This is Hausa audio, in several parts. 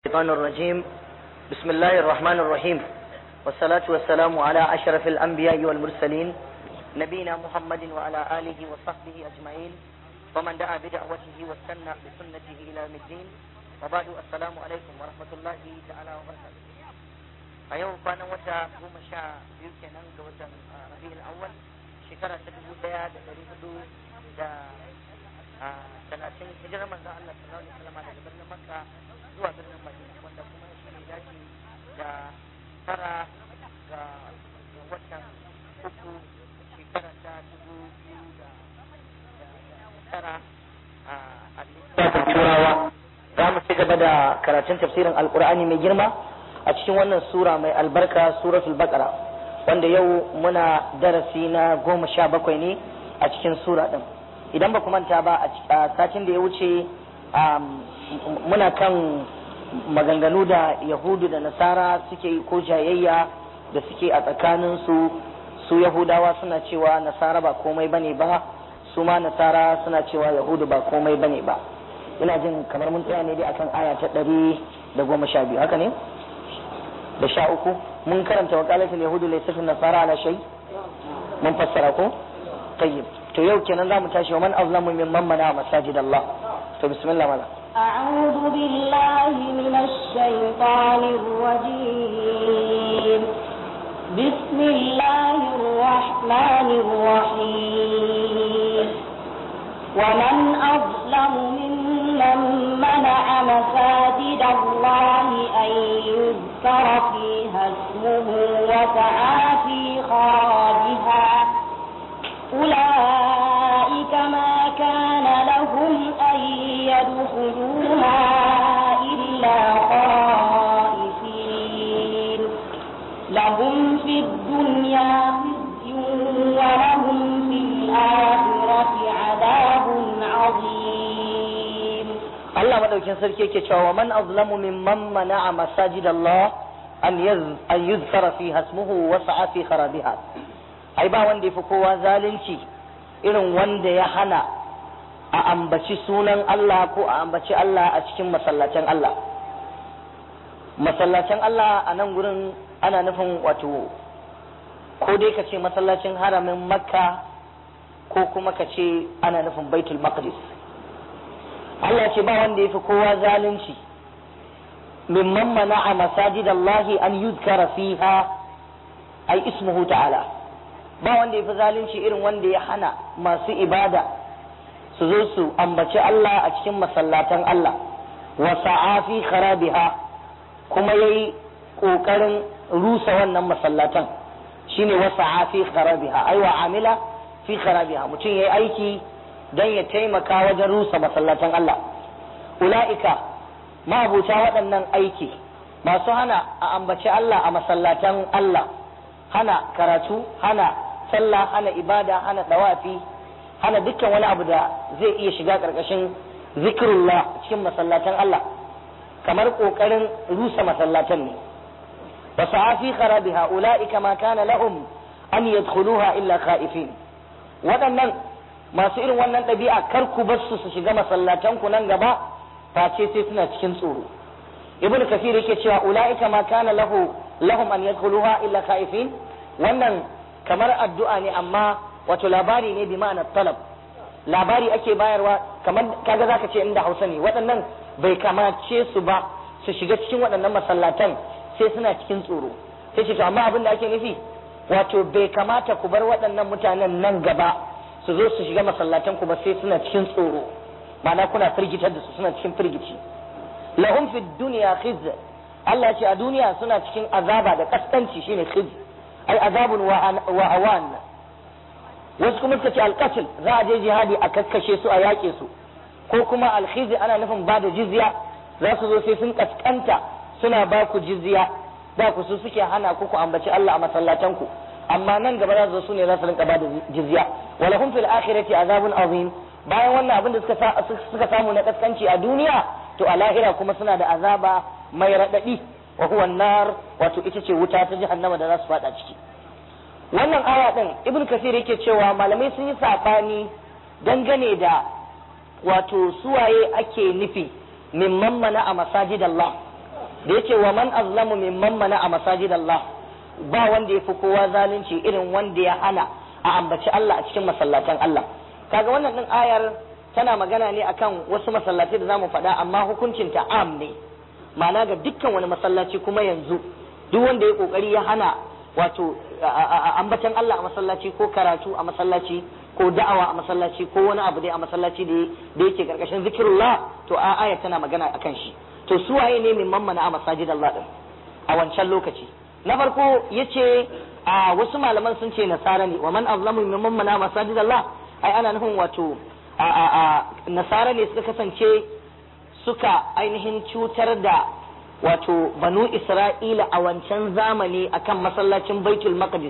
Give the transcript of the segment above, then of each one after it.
الشيطان الرجيم بسم الله الرحمن الرحيم والصلاة والسلام على أشرف الأنبياء والمرسلين نبينا محمد وعلى آله وصحبه أجمعين ومن دعا بدعوته واستنى بسنته إلى يوم الدين وبعد السلام عليكم ورحمة الله تعالى وبركاته a yau kwanan wata goma sha biyu kenan ga watan rabi'ul awwal shekara ta dubu daya da dari hudu da talatin hijirar manzon Allah sallallahu alaihi wasallam daga birnin Makka zuwa birnin Madina wanda kuma shi ne dace da tara ga watan uku shekara ta dubu biyu da tara a lissafin turawa za mu ci gaba da karatun tafsirin alkur'ani mai girma a cikin wannan sura mai albarka suratul baqara wanda yau muna darasi na goma sha bakwai ne a cikin sura din idan ba ku manta ba a satin da ya wuce muna kan maganganu da yahudu da nasara suke yi ko jayayya da suke a tsakaninsu su yahudawa suna cewa nasara ba komai bane ba su ma nasara suna cewa yahudu ba komai bane ba ina jin kamar mun tsaya ne dai akan aya ta ɗari da goma sha biyu haka ne da sha uku mun karanta wakalatul yahudu laysat nasara ala shay mun fassara ko tayyib to yau kenan zamu tashi wa man azlamu mimman mana masajid Allah to bismillah mala أعوذ بالله من الشيطان الرجيم بسم الله الرحمن الرحيم ومن أظلم ممن منع مساجد الله أن يذكر فيها اسمه وسعى في خرابها أولئك ما كان لهم أن يدخلوها إلا خائفين لهم في الدنيا خزي ولهم في الآخرة عذاب عظيم Allah madaukin sarki yake cewa man azlamu mimman mana'a masajid Allah an yaz an yuzkara fi hasmuhu wa sa'a fi kharabiha ai ba wanda yafi kowa zalunci irin wanda ya hana a ambaci sunan Allah ko a ambaci Allah a cikin masallacin Allah masallacin Allah a nan gurin ana nufin wato ko dai ka ce masallacin haramin makka ko kuma ka ce ana nufin baitul maqdis Allah ce ba wanda ya fi kowa zalunci mimman mana'a masajid Allah an yuzkara fiha ai ismuhu ta'ala ba wanda ya fi zalunci irin wanda ya hana masu ibada su zo su ambaci Allah a cikin masallatan Allah wa sa'a fi kharabiha kuma yayi kokarin rusa wannan masallatan shine wa sa'a fi kharabiha ai wa amila fi kharabiha mutum yayi aiki don ya taimaka wajen rusa masallatan Allah ula'ika ma'abuta waɗannan aiki masu hana a ambaci Allah a masallatan Allah hana karatu hana sallah hana ibada hana dawafi hana dukkan wani abu da zai iya shiga ƙarƙashin zikirullah cikin masallatan Allah kamar ƙoƙarin rusa masallatan ne wa sa'afi kharabiha ula'ika ma kana lahum an yadkhuluha illa khaifin waɗannan masu irin wannan ɗabi'a kar ku bar su su shiga masallatan ku nan gaba face sai suna cikin tsoro ibn kafir yake cewa ulaika ma kana lahu lahum an yadkhuluha illa khaifin wannan kamar addu'a ne amma wato labari ne bi ma'anar talab labari ake bayarwa kamar kaga zaka ce inda Hausa ne waɗannan bai kamace su ba su shiga cikin waɗannan masallatan sai suna cikin tsoro sai ce to amma abin da ake nufi wato bai kamata ku bar waɗannan mutanen nan gaba su zo su shiga masallatan ku ba sai suna cikin tsoro ma'ana kuna firgitar da su suna cikin firgici lahum fid dunya khiz Allah ya ce a duniya suna cikin azaba da kaskanci shine khiz ai azabun wa awan wasu kuma suka ce alqatl za a je jihadi a kakkashe su a yaƙe su ko kuma alkhiz ana nufin ba da jizya za su zo sai sun kaskanta suna ba ku jizya da ku su suke hana ku ku ambaci Allah a masallatan ku amma nan gaba za su su ne za su rinka bada jizya wala hum fil akhirati azabun azim bayan wannan abin da suka suka samu na kaskanci a duniya to a lahira kuma suna da azaba mai radadi wa huwa nar wato ita ce wuta ta jahannama da za su fada ciki wannan aya din ibn kasir yake cewa malamai sun yi sabani dangane da wato suwaye ake nufi mimman mana a masajid Allah da yake wa man azlamu mimman mana a masajidallah ba wanda ya fi kowa zalunci irin wanda ya hana a ambaci Allah a cikin masallatan Allah kaga wannan din ayar tana magana ne akan wasu masallatai da zamu faɗa amma hukuncin ta am ne ma'ana ga dukkan wani masallaci kuma yanzu duk wanda ya kokari ya hana wato ambatan Allah a masallaci ko karatu a masallaci ko da'awa a masallaci ko wani abu dai a masallaci da yake karkashin zikirullah to a aya tana magana akan shi to su waye ne min mammana a masajid Allah din a wancan lokaci na farko yace a wasu malaman sun ce nasara ne wa man azlamu min mammana a masajid Allah ai ana nufin wato a a a nasara ne suka kasance suka ainihin cutar da wato banu isra'ila a wancan zamani akan masallacin baitul maqdis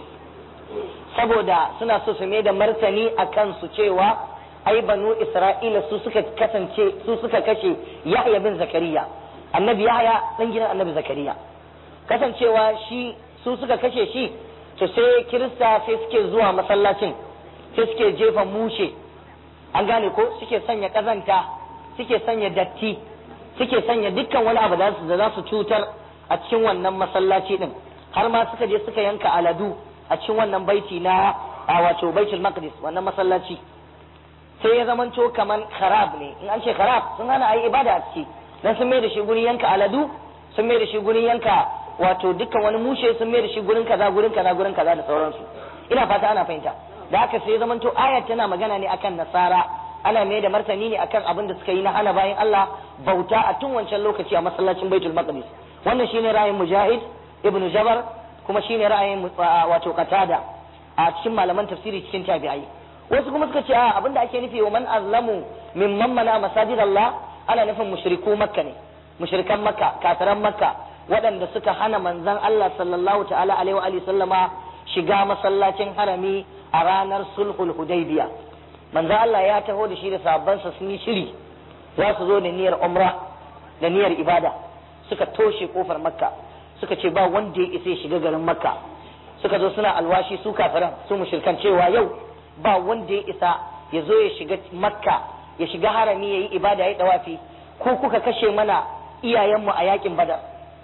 saboda suna so su mai da martani a kansu cewa ai banu isra'ila su suka kasance su suka kashe yahya bin zakariya annabi yahya dan gidan annabi zakariya kasancewa shi su suka kashe shi to sai kirista sai suke zuwa masallacin sai suke jefa mushe an gane ko suke sanya kazanta suke sanya datti suke sanya dukkan wani abu da za su cutar a cikin wannan masallaci din har ma suka je suka yanka aladu a cikin wannan baiti na a wato baitul maqdis wannan masallaci sai ya zamanto kaman kharab ne in an ce kharab sun hana ayi ibada a ciki dan sun mai da shi gurin yanka aladu sun mai da shi gurin yanka wato dukkan wani mushe sun mai da shi gurin kaza gurin kaza gurin kaza da sauransu ina fata ana fahimta da haka sai ya zamanto ayat tana magana ne akan nasara ana mai da martani ne akan abin da suka yi na hana bayan Allah bauta a tun wancan lokaci a masallacin baitul maqdis wannan shine ra'ayin mujahid ibnu jabar kuma shine ra'ayin wato qatada a cikin malaman tafsiri cikin tabi'ai wasu kuma suka ce a abinda ake nufi wa man azlamu mimman mana masajid Allah ana nufin mushriku makka ne mushrikan makka kafiran makka waɗanda suka hana manzon Allah sallallahu ta'ala alaihi wa alihi sallama shiga masallacin harami a ranar sulhul hudaybiya manzon Allah ya taho da shi da sahabbansa sun yi shiri za su zo da niyyar umra da niyyar ibada suka toshe kofar makka suka ce ba wanda ya isa ya shiga garin makka suka zo suna alwashi su kafiran su mushrikan cewa yau ba wanda ya isa ya zo ya shiga makka ya shiga harami ya yi ibada ya yi dawafi ko kuka kashe mana iyayenmu a yakin badar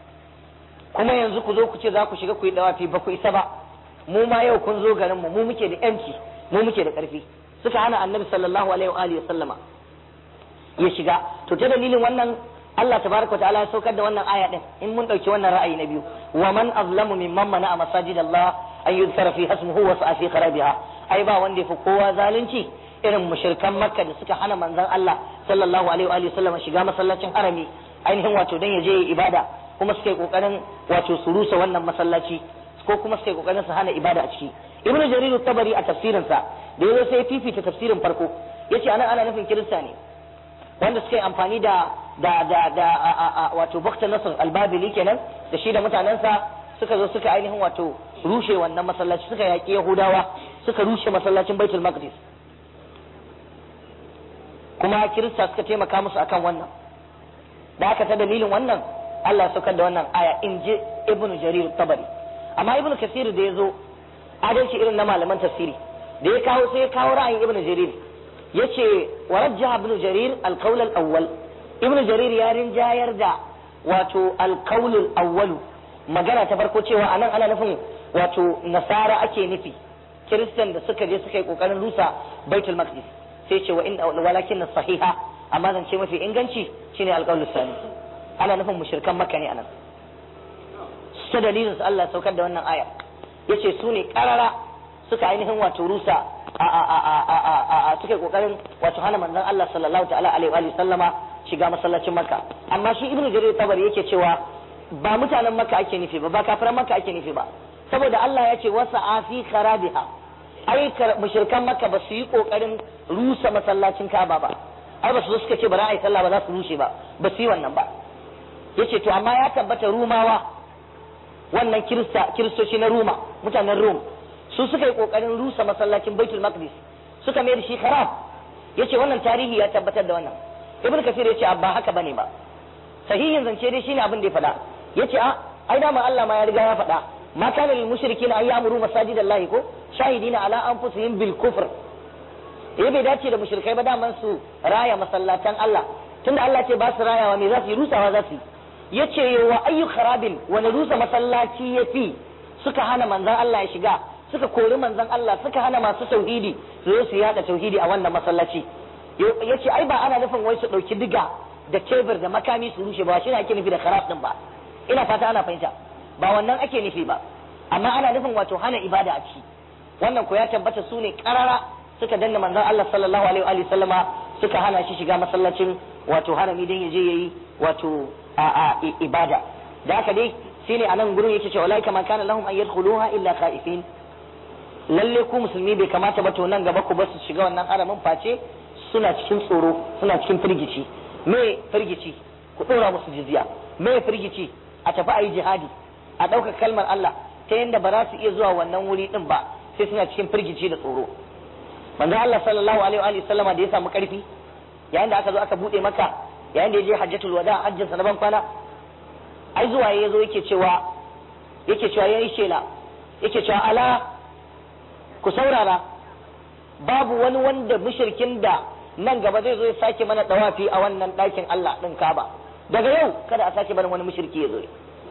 kuma yanzu ku zo ku ce za ku shiga ku yi dawafi ba ku isa ba mu ma yau kun zo garinmu mu muke da yanci mu muke da karfi suka hana annabi sallallahu alaihi wa alihi sallama ya shiga to ta dalilin wannan Allah tabaraka ta'ala ya saukar da wannan aya din in mun dauki wannan ra'ayi na biyu wa man azlamu mimman mana a masajid Allah an yuzkara fi hasmuhu wa sa'a fi kharabiha ai ba wanda yafi kowa zalunci irin mushrikan makka da suka hana manzon Allah sallallahu alaihi wa alihi sallama shiga masallacin harami ainihin wato dan ya je ibada kuma suka yi kokarin wato su rusa wannan masallaci ko kuma suka yi kokarin su hana ibada a ciki ibnu jarir tabari a tafsirinsa da yazo sai fifita tafsirin farko yace anan ana nufin kirista ne wanda suka yi amfani da da da da wato bakta nasr albabili kenan da shi da mutanensa suka zo suka ainihin wato rushe wannan masallaci suka yaƙi yahudawa suka rushe masallacin baitul maqdis kuma kirista suka taimaka musu akan wannan da aka ta dalilin wannan Allah ya saukar da wannan aya in ji ibnu jarir tabari amma ibnu kasir da ya zo adalci irin na malaman tafsiri da ya kawo sai ya kawo ra'ayin ibnu jarir yace wa rajjaha ibnu jarir al-qawl al-awwal ibnu jarir ya rinjayar da wato al-qawl al-awwal magana ta farko cewa anan ana nufin wato nasara ake nufi kiristan da suka je suka yi kokarin rusa baitul maqdis sai ce wa inna walakin sahiha amma zan ce mafi inganci shine al-qawl sani ana nufin mushrikan makka ne anan ta dalilin su Allah saukar da wannan aya yace su ne karara suka ainihin wato rusa a a a a a a a suka kokarin wato hana manzon Allah sallallahu ta'ala alaihi wa sallama shiga masallacin Makka amma shi Ibn Jarir Tabari yake cewa ba mutanen Makka ake nufi ba ba kafiran Makka ake nufi ba saboda Allah ya ce wasa afi kharabiha ai mushrikan Makka ba su yi kokarin rusa masallacin Kaaba ba ai ba su suka ce ba za a yi sallah ba za su rushe ba ba su yi wannan ba yace to amma ya tabbata Rumawa wannan kirista kiristoci na Roma mutanen Rum su suka yi kokarin rusa masallacin Baitul Maqdis suka mai da shi kharab yace wannan tarihi ya tabbatar da wannan Ibn Kathir yace ba haka bane ba sahihin zance dai shine abin da ya faɗa yace a ai da Allah ma ya riga ya faɗa ma kana lil mushrikeena ay ya'muru masajidallahi ko shahidina ala anfusihim bil kufr eh bai dace da mushrikai ba daman su raya masallatan Allah tunda Allah ce ba su rayawa me za su yi rusawa za su yi yace wa ayyu kharabin wani rusa masallaci yafi suka hana manzon Allah ya shiga suka kori manzon Allah suka hana masu tauhidi su zo su yada tauhidi a wannan masallaci yace ai ba ana nufin wai su dauki diga da tebur da makami su rushe ba shi ne ake nufi da kharab din ba ina fata ana fahimta ba wannan ake nufi ba amma ana nufin wato hana ibada a ciki wannan ko ya tabbata su ne karara suka danna manzon Allah sallallahu alaihi wa sallama suka hana shi shiga masallacin wato harami dan yaje yayi wato a a ibada da haka dai shine anan gurin yake cewa laika ma kana lahum an yadkhuluha illa khaifin lalle ku musulmi bai kamata ba to nan gaba ku ba su shiga wannan haramin face suna cikin tsoro suna cikin firgici me firgici ku dora musu jizya me firgici a tafi a yi jihadi a ɗaukar kalmar Allah ta yadda ba za su iya zuwa wannan wuri din ba sai suna cikin firgici da tsoro manzo Allah sallallahu alaihi wa sallama da ya samu karfi yayin da aka zo aka bude maka yayin da ya je hajjatul wada hajjin sa na ban kwana ai zuwa ya zo yake cewa yake cewa yayi shela yake cewa ala ku saurara babu wani wanda mushrikin da nan gaba zai zo ya sake mana dawafi a wannan ɗakin Allah ɗin Kaba daga yau kada a sake barin wani mushriki ya zo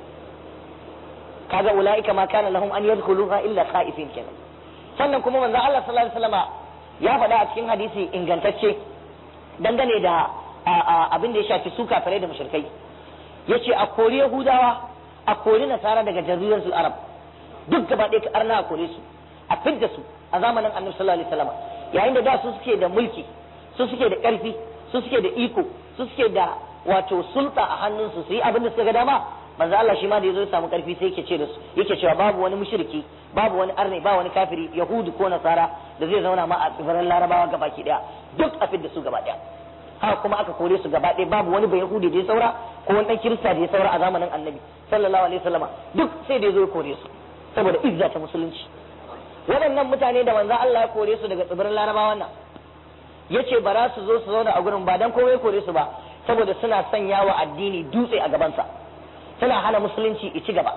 kaga ulaika ma kana lahum an yadkhuluha illa khaifin kenan sannan kuma manzo Allah sallallahu alaihi wasallama ya faɗa a cikin hadisi ingantacce dangane da abin da ya shafi su kafirai da mushrikai yace a kori yahudawa a kori nasara daga jaziratul arab duk gaba ɗaya ka arna a kore su a fidda su a zamanin annabi sallallahu alaihi wasallam yayin da da su suke da mulki su suke da ƙarfi su suke da iko su suke da wato sulta a hannunsu su yi abin da suka ga dama manzo Allah shi ma da yazo ya samu ƙarfi sai yake ce da su yake cewa babu wani mushriki babu wani arne ba wani kafiri yahudi ko nasara da zai zauna ma a tsibirin larabawa gabaki daya duk a fidda su gaba daya haka kuma aka kore su gaba ɗaya babu wani bai yahudi da ya saura ko wani ɗan kirista da ya saura a zamanin annabi sallallahu alaihi wasallama duk sai da ya zo ya kore su saboda izza ta musulunci waɗannan mutane da manzo Allah ya kore su daga tsibirin larabawa nan yace ba za su zo su zauna a gurin ba dan komai kore su ba saboda suna sanya wa addini dutse a gabansa suna hana musulunci i ci gaba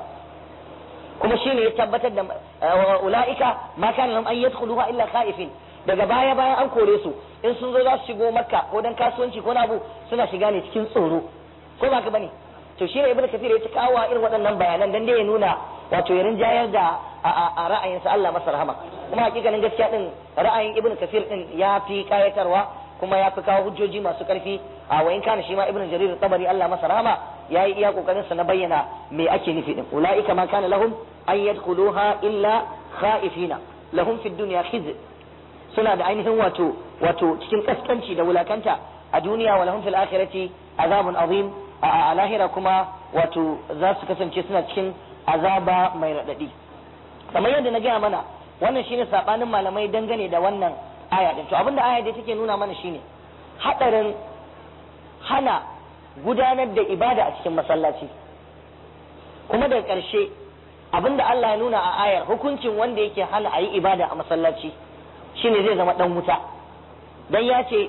kuma shine ya tabbatar da ulaika ma kana lahum an yadkhuluha illa khaifin daga baya bayan an kore su in sun zo za su shigo makka ko dan kasuwanci ko na abu suna shiga ne cikin tsoro ko ba ka bane to shine ibnu kathir ya ci kawo irin waɗannan bayanan dan dai ya nuna wato ya rinjayar da a ra'ayinsa Allah masa rahama kuma hakikanin gaskiya din ra'ayin ibnu kathir din ya fi kayatarwa kuma ya fi kawo hujjoji masu karfi a wayin kana shi ma ibnu jarir tabari Allah masa rahama yayi iya kokarin sa na bayyana me ake nufi din ulaika ma kana lahum an yadkhuluha illa khaifina lahum fid dunya khizy suna da ainihin wato wato cikin kaskanci da wulakanta a duniya wa lahum fil akhirati azabun azim a lahira kuma wato za su kasance suna cikin azaba mai radadi kamar yadda na gaya mana wannan shine sabanin malamai dangane da wannan aya din to abinda aya dai take nuna mana shine hadarin hana gudanar da ibada a cikin masallaci kuma daga ƙarshe abinda Allah ya nuna a ayar hukuncin wanda yake hana a yi ibada a masallaci shine zai zama dan wuta dan ya ce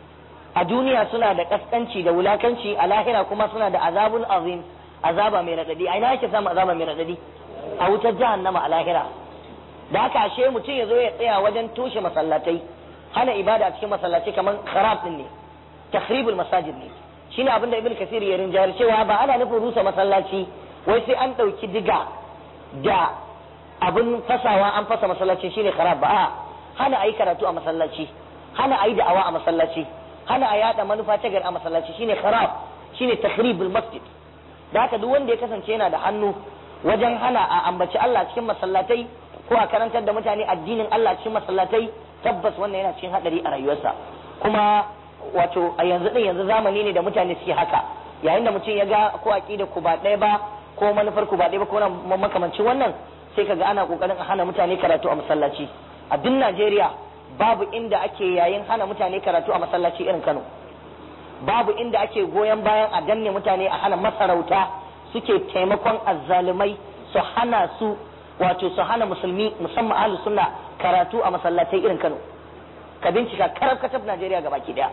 a duniya suna da kaskanci da wulakanci a lahira kuma suna da azabun azim azaba mai radadi a ina yake samu azaba mai radadi a wutar jahannama a lahira da haka ashe mutum ya zo ya tsaya wajen toshe masallatai hana ibada a cikin masallatai kamar kharab din ne takhribul masajid ne shine abin da ibnu kasir ya rinjayar cewa ba ana nufin rusa masallaci wai sai an dauki diga da abin fasawa an fasa masallaci shine kharab ba a hana ayi karatu a masallaci hana ayi da'awa a masallaci hana a yada manufa ta gari a masallaci shine kharab shine takhribul masjid da haka duk wanda ya kasance yana da hannu wajen hana a ambaci Allah cikin masallatai ko a karantar da mutane addinin Allah cikin masallatai tabbas wannan yana cikin hadari a rayuwarsa kuma wato a yanzu din yanzu zamani ne da mutane suke haka yayin da mutum ya ga ko aqida ku ba ɗaya ba ko manufar ku ba ɗaya ba ko na makamancin wannan sai kaga ana kokarin a hana mutane karatu a masallaci a duk Najeriya babu inda ake yayin hana mutane karatu a masallaci irin Kano babu inda ake goyon bayan a danne mutane a hana masarauta suke taimakon azzalumai su hana su wato su hana musulmi musamman ahlus sunna karatu a masallatai irin Kano ka bincika karab katab Najeriya gabaki daya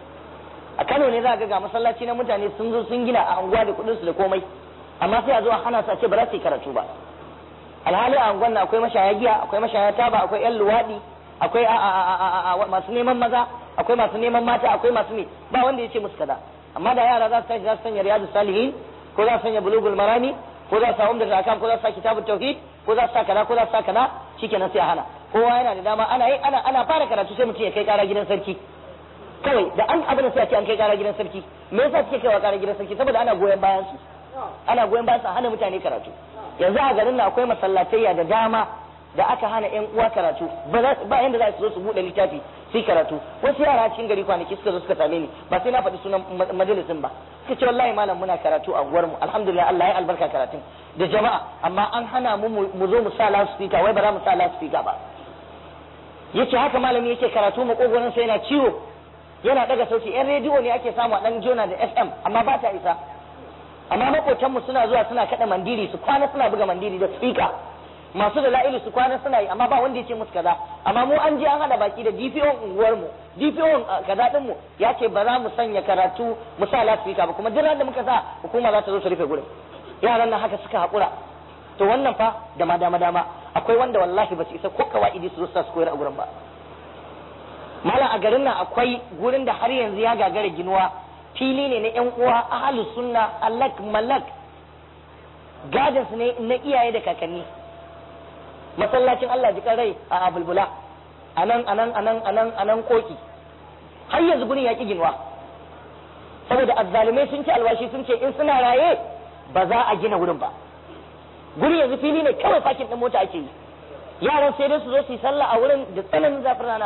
a Kano ne za ga ga masallaci na mutane sun zo sun gina a anguwa da kudin su da komai amma sai a zo a hana su a ce ba za su yi karatu ba alhali a anguwan akwai mashaya giya akwai mashaya taba akwai yan luwadi akwai masu neman maza akwai masu neman mata akwai masu ne ba wanda ya ce musu kaza amma da yara za su tashi za su sanya riyadu salihin ko za su sanya bulugul marami ko za su sa umdatul akam ko za su sa kitabut tauhid ko za su sa kaza ko za su sa kaza shikenan sai a hana kowa yana da dama ana yi ana ana fara karatu sai mutum ya kai kara gidan sarki kawai da an abin sai a ce an kai kara gidan sarki me yasa suke kaiwa kara gidan sarki saboda ana goyon bayan su ana goyon bayan su hana mutane karatu yanzu a garin nan akwai masallatayya da dama da aka hana yan uwa karatu ba yanda za su zo su bude littafi su yi karatu wasu yara cikin gari kwanaki suka zo suka same ni ba sai na faɗi sunan majalisin ba suka ce wallahi malam muna karatu a unguwar mu alhamdulillah Allah ya albarka karatun da jama'a amma an hana mu mu zo mu sa loudspeaker wai ba za mu sa loudspeaker ba yace haka malami yake karatu makogoron sai yana ciwo yana daga sauti yan rediyo ne ake samu a dan jona da FM amma ba ta isa amma makotanmu suna zuwa suna kada mandiri su kwana suna buga mandiri da speaker masu da la'ilu su kwana suna yi amma ba wanda ya ce musu kaza amma mu an je an hada baki da DPO unguwar mu DPO kaza din mu ya ce ba za mu sanya karatu mu sa loudspeaker ba kuma duk da muka sa hukuma za ta zo ta rufe gurin yaran nan haka suka hakura to wannan fa da ma dama dama akwai wanda wallahi ba su isa ko kawaidi su zo su koyar a gurin ba malam a garin nan akwai gurin da har yanzu ya gagara ginuwa fili ne na yan uwa ahlus sunna alak malak gadins ne na iyaye da kakanni masallacin Allah ji rai a abulbula anan anan anan anan anan koki har yanzu gurin ya ki ginuwa saboda azzalumai sun ce alwashi sun ce in suna raye ba za a gina wurin ba gurin yanzu fili ne kawai fakin din mota ake yi yaran sai dai su zo su yi sallah a wurin da tsananin zafin rana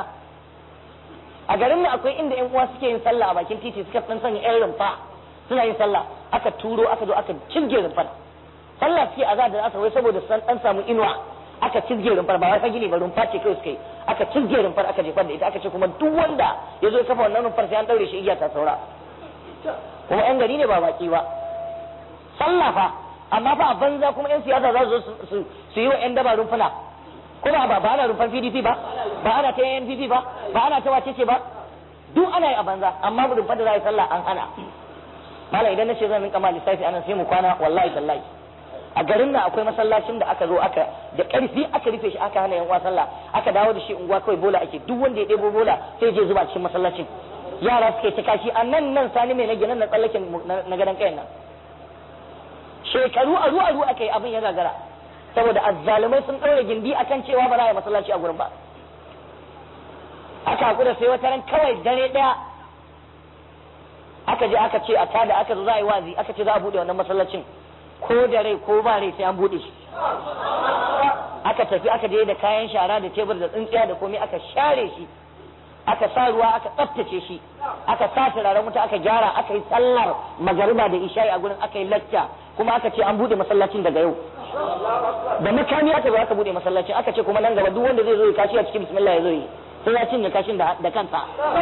a garin nan akwai inda yan uwa suke yin sallah a bakin titi suka dan sanya yan rumfa suna yin sallah aka turo aka zo aka cizge rumfar sallah suke azar da asa wai saboda san dan samu inuwa aka cizge rumfar ba wai fa gini ba rumfa ce kawai suka yi aka cizge rumfar aka jefar da ita aka ce kuma duk wanda ya zo ya kafa wannan rumfar sai an daure shi igiya ta saura kuma yan gari ne ba baki ba sallah fa amma fa a banza kuma yan siyasa za su zo su yi wa yan daba rumfuna kuma ba ba ana rumfar PDP ba ba ana ta NPP ba ba ana ta wace ce ba duk ana yi a banza amma rumfar da za a yi sallah an hana mala idan na ce zan rinka ma lissafi anan sai mu kwana wallahi tallahi a garin nan akwai masallacin da aka zo aka da karfi aka rufe shi aka hana yan uwa sallah aka dawo da shi unguwa kawai bola ake duk wanda ya ɗebo bola sai je zuba cikin masallacin yara suke ta kashi a nan nan sani mai nage nan na tsallaken na gadon kayan nan shekaru aru aru aka yi abin ya gagara saboda azzalumai sun ɗaure gindi akan cewa ba za a yi masallaci a gurin ba aka hakura sai wata ran kawai dare ɗaya aka je aka ce a tada aka zo za a yi wazi aka ce za a buɗe wannan masallacin ko da rai ko ba rai sai an buɗe shi aka tafi aka je da kayan shara da tebur da tsintsiya da komai aka share shi aka sa ruwa aka tsaftace shi aka sa turaren wuta aka gyara aka yi sallar magariba da isha'i a gurin aka yi lacca kuma aka ce an bude masallacin daga yau da makami aka zo aka bude masallacin aka ce kuma nan gaba duk wanda zai zo ya kashi a cikin bismillah ya zo yi sai ya cinye kashin da kansa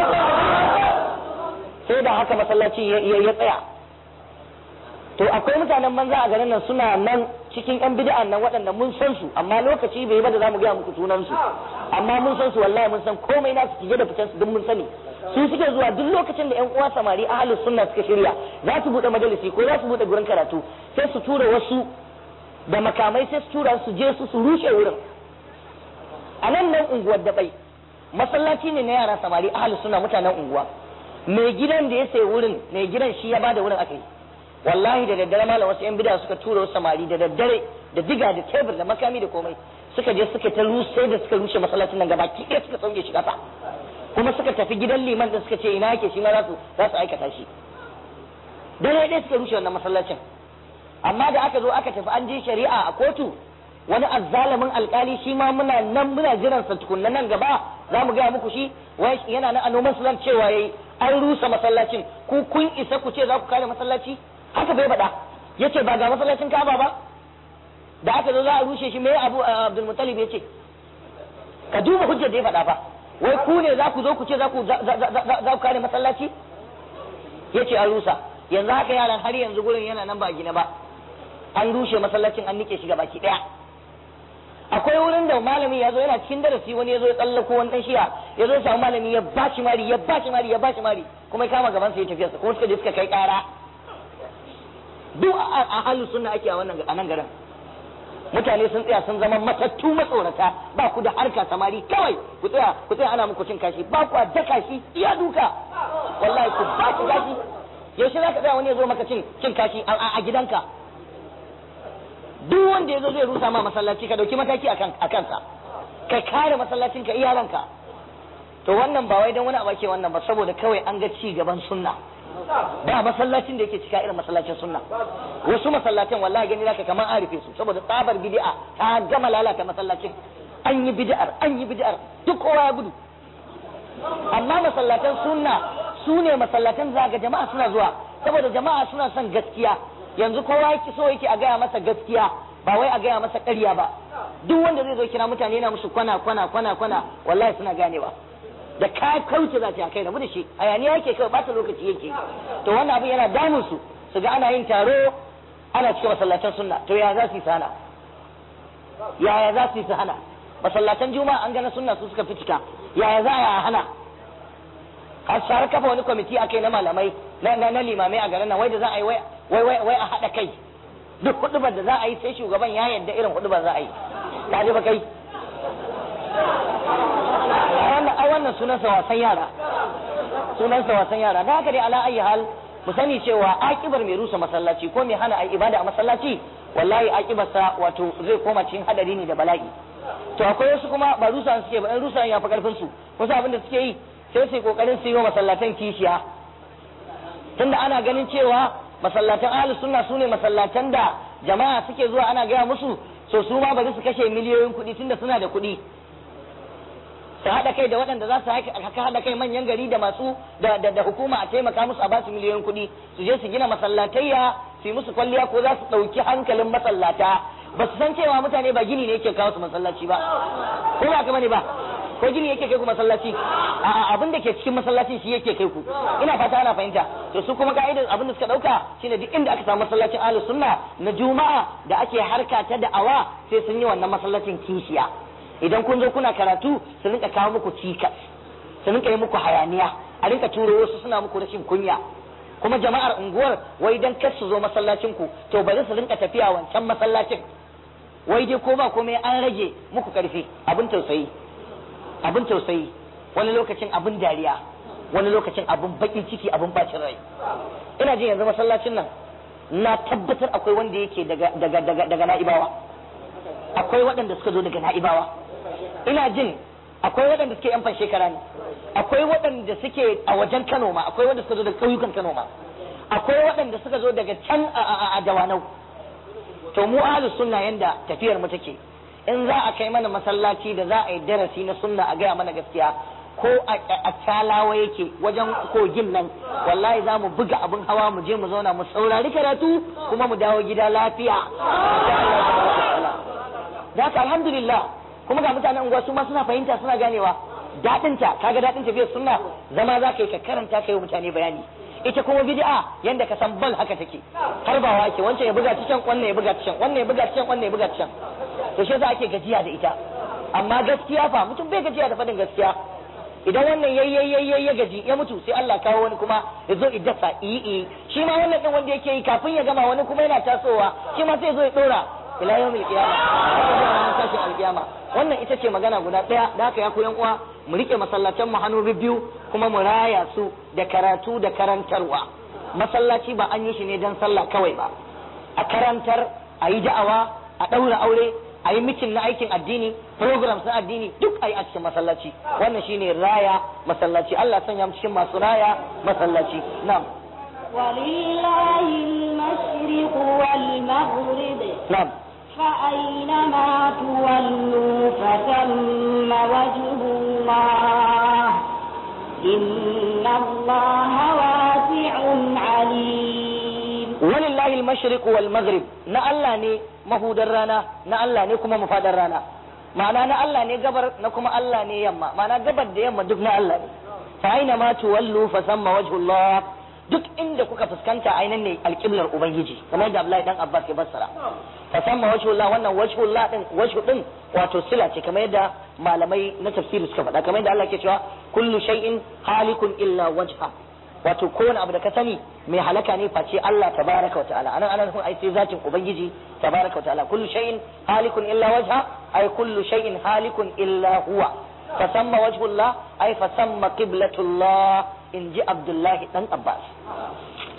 sai da haka masallacin ya tsaya to akwai mutanen banza a garin nan suna nan cikin yan bid'an nan waɗanda mun san su amma lokaci bai ba da zamu gaya muku sunan su amma mun san su wallahi mun san komai na su cije da fitan su duk mun sani su suke zuwa duk lokacin da yan uwa samari ahlus sunna suka shirya za su bude majalisi ko za su bude gurin karatu sai su tura wasu da makamai sai su tura su je su su rushe wurin a nan nan unguwar da bai masallaci ne na yara samari ahlus sunna mutanen unguwa mai gidan da ya sayi wurin mai gidan shi ya bada wurin aka yi wallahi da daddare malam wasu yan bida suka tura wasu samari da daddare da diga da tebur da makami da komai suka je suka ta rushe da suka rushe masallacin nan gaba ɗaya suka sauke shi kasa kuma suka tafi gidan liman da suka ce ina yake shi ma za su za su aikata shi dare ɗaya suka rushe wannan masallacin amma da aka zo aka tafi an je shari'a a kotu wani azzalamin alkali shi ma muna nan muna jiran sa tukunna nan gaba za mu gaya muku shi wai yana nan a noman sulan cewa yayi an rusa masallacin ku kun isa ku ce za ku kare masallaci haka bai faɗa yace ba ga masallacin Ka'aba ba da aka zo za a rushe shi me Abu Abdul Muttalib yace ka duba hujjar da ya faɗa fa wai ku ne za ku zo ku ce za ku za ku kare masallaci yace an rusa yanzu haka yaran har yanzu gurin yana nan ba gina ba an rushe masallacin an nike shi baki daya akwai wurin da malami ya zo yana cikin darasi wani ya zo ya tsallako wani dan shiya ya zo samu malami ya bashi mari ya bashi mari ya bashi mari kuma ya kama gaban sa ya tafiya kuma suka je suka kai kara duk a halin sunna ake a wannan a nan garin mutane sun tsaya sun zama matattu matsorata ba ku da harka samari kawai ku tsaya ku tsaya ana muku cin kashi ba ku daka shi iya duka wallahi ku ba shi kashi yaushe za ka tsaya wani ya zo maka cin cin kashi a gidanka duk wanda ya zo zai rusa ma masallaci ka dauki mataki a kansa ka kare masallacin ka iyalanka to wannan ba wai dan wani abu ake wannan ba saboda kawai an ga ci gaban sunna ba masallacin da yake cika irin masallacin sunna wasu masallacin wallahi gani zaka kamar an rufe su saboda tsabar bid'a ta gama lalata masallacin an yi bid'ar an yi bid'ar duk kowa ya gudu amma masallatan sunna su ne masallatan za ga jama'a suna zuwa saboda jama'a suna son gaskiya yanzu kowa yake so yake a gaya masa gaskiya ba wai a gaya masa ƙarya ba duk wanda zai zo kira mutane yana musu kwana kwana kwana kwana wallahi suna ganewa da ka kauce za ta kai rabu da shi hayaniya yake kawai bata lokaci yake to wannan abin yana damun su su ga ana yin taro ana cikin masallatan sunna to ya za su yi sana yaya za su yi su hana masallatan juma'a an gana sunna su suka fi cika yaya za a hana har share kafa wani kwamiti akai na malamai na na limamai a garin nan wai da za a yi wai wai wai a haɗa kai duk hudubar da za a yi sai shugaban ya yarda irin hudubar za a yi ka ji ba kai ai wannan sunansa wasan yara sunansa wasan yara da haka dai ala ayi hal mu sani cewa akibar mai rusa masallaci ko mai hana ai ibada a masallaci wallahi akibarsa wato zai koma cikin hadari ne da bala'i to akwai wasu kuma ba rusa suke ba in rusa ya fi karfin su wasu abin da suke yi sai su yi kokarin su yi wa masallatan kishiya tunda ana ganin cewa masallatan ahlus sunna sune masallatan da jama'a suke zuwa ana gaya musu so su ma bari su kashe miliyoyin kuɗi tunda suna da kuɗi su haɗa kai da waɗanda za su haka haɗa kai manyan gari da masu da, da, hukuma a taimaka musu a basu miliyoyin kuɗi su je su gina masallatayya su yi musu kwalliya ko za su ɗauki hankalin masallata ba su san cewa mutane ba gini ne yake kawo su masallaci ba ko ba kama ne ba ko gini yake kai ku masallaci a abin da ke cikin masallacin shi yake kai ku ina fata ana fahimta to su kuma ka'idar abin da suka dauka shine duk inda aka samu masallacin ahlus sunna na juma'a da ake harka ta da'awa sai sun yi wannan masallacin kishiya idan kun zo kuna karatu su rinka kawo muku cikas su rinka yi muku hayaniya a rinka turo wasu suna muku rashin kunya kuma jama'ar unguwar wai dan kar su zo masallacin ku to bari su rinka tafiya wancan masallacin wai dai ko ba komai an rage muku karfi abin tausayi abin tausayi wani lokacin abin dariya wani lokacin abin bakin ciki abin bacin rai ina jin yanzu masallacin nan na tabbatar akwai wanda yake daga daga daga daga na'ibawa akwai waɗanda suka zo daga na'ibawa ina jin akwai waɗanda suke yan fan shekara ne akwai waɗanda suke a wajen Kano ma akwai waɗanda suka zo daga ƙauyukan Kano ma akwai waɗanda suka zo daga can a Dawanau to mu ahlus sunna yanda tafiyar mu take in za a kai mana masallaci da za a yi darasi na sunna a gaya mana gaskiya ko a talawa yake wajen kogin nan wallahi za mu buga abin hawa mu je mu zauna mu saurari karatu kuma mu dawo gida lafiya da haka alhamdulillah kuma ga mutanen unguwa su ma suna fahimta suna ganewa daɗinta kaga daɗin tafiyar sunna zama za ka yi ka karanta ka yi mutane bayani ita kuma bid'a yanda ka san bal haka take har ba wake wancan ya buga ta can wannan ya buga ta can wannan ya buga ta can wannan ya buga ta can to shi yasa ake gajiya da ita amma gaskiya fa mutum bai gajiya da fadin gaskiya idan wannan yayi ya gaji ya mutu sai Allah kawo wani kuma ya zo iddasa yi shi ma wannan din wanda yake yi kafin ya gama wani kuma yana tasowa shi ma sai zo ya dora ila yawmil qiyama tashin alqiyama wannan ita ce magana guda daya da haka ya koyan uwa mu rike masallacin mu hannu biyu kuma mu raya su da karatu da karantarwa masallaci ba an yi shi ne don sallah kawai ba a karantar a yi da'awa a ɗaura aure a yi mitin na aikin addini programs na addini duk a yi a cikin masallaci wannan shine raya masallaci Allah sanya mu cikin masu raya masallaci na'am ولله المشرق والمغرب na'am فأينما تولوا فثم وجه الله إن الله واسع عليم walillahi al-mashriq wal maghrib na Allah ne mahudar rana na Allah ne kuma mafadar rana ma'ana na Allah ne gabar na kuma Allah ne yamma ma'ana gabar da yamma duk na Allah ne fa aina ma tuwallu fa samma wajhullah duk inda kuka fuskanta ainan ne alqiblar ubangiji kamar da Abdullahi dan Abbas ya fassara fa samma wajhullah wannan wajhullah din wajhu din wato sila ce kamar yadda malamai na tafsiri suka faɗa kamar yadda Allah ke cewa kullu shay'in halikun illa wajha wato kowane abu da ka sani mai halaka ne face Allah tabaraka wa ta'ala anan anan ai sai zatin ubangiji tabaraka wa ta'ala kullu shay'in halikun illa wajha ay kullu shay'in halikun illa huwa fasamma wajhullah ay fasamma qiblatullah in ji Abdullahi dan Abbas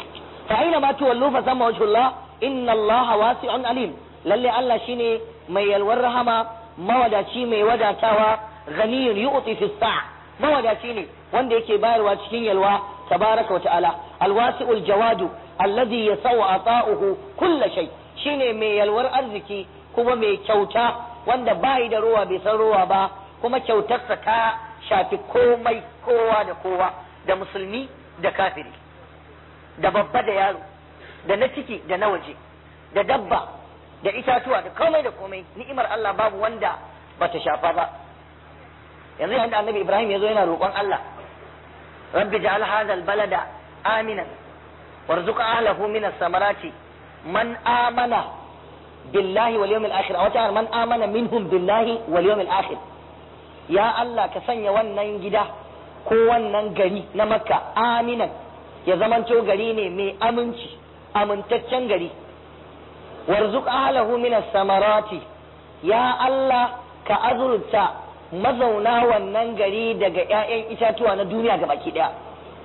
fa aina ma tuwallu fa sama wajhullah inna Allah wasi'un alim lalle Allah shine mai yalwar rahama mawadaci mai wadatawa ghaniyun yu'ti fi sa' mawadaci ne wanda yake bayarwa cikin yalwa tabaraka wa ta'ala alwasi'ul jawadu alladhi yasau ata'uhu kulla shay shine mai yalwar arziki kuma mai kyauta wanda bai da ruwa bai san ruwa ba kuma kyautarsa ta shafi komai kowa da kowa da musulmi da kafiri da babba da yaro da na ciki da na waje da dabba da itatuwa da komai da komai ni'imar Allah babu wanda bata shafa ba yanzu yanda annabi Ibrahim ya zo yana roƙon Allah rabbi ja'al hadha albalada aminan warzuq ahlahu min as-samarati man amana billahi wal yawmil akhir aw ta'ala man amana minhum billahi wal yawmil akhir ya Allah ka sanya wannan gida ko wannan gari na makka aminan ya zamanto gari ne mai aminci amintaccen gari warzuq ahlahu min samarati ya Allah ka azurta mazauna wannan gari daga ƴaƴan itatuwa na duniya ga baki daya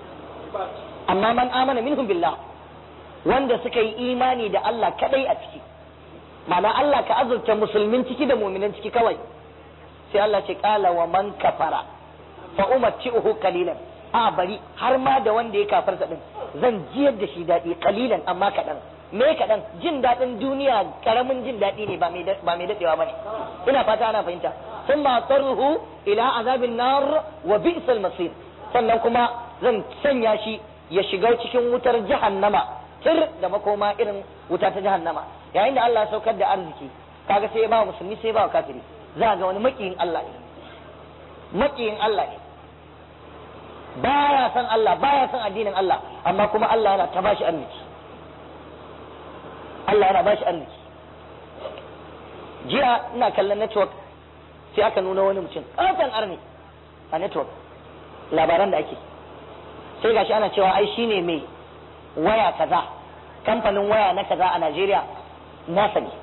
amma man amana minhum billah wanda suka yi imani da Allah kadai a ciki ma'ana Allah ka azurta musulmin ciki da mu'minan ciki kawai sai Allah ce kala wa man kafara fa umatti'uhu qalilan a bari har ma da wanda ya kafarsa din zan jiyar da shi daɗi qalilan amma kaɗan me kaɗan jin daɗin duniya karamin jin daɗi ne ba mai daɗewa ba ne ina fata ana fahimta sun ma tarruhu ila azabin nar wa bi'sal masir sannan kuma zan sanya shi ya shiga cikin wutar jahannama tir da makoma irin wuta ta jahannama yayin da Allah ya saukar da arziki kaga sai ya ba musulmi sai ya ba kafiri za ga wani makiyin Allah ne makiyin Allah ne baya san Allah baya san addinin Allah amma kuma Allah yana ta bashi arziki Allah yana bashi arziki jiya ina kallon network sai aka nuna wani mutum ƙaton arni a network labaran da ake sai gashi ana cewa ai shine mai waya kaza kamfanin waya na kaza a Najeriya nasa ne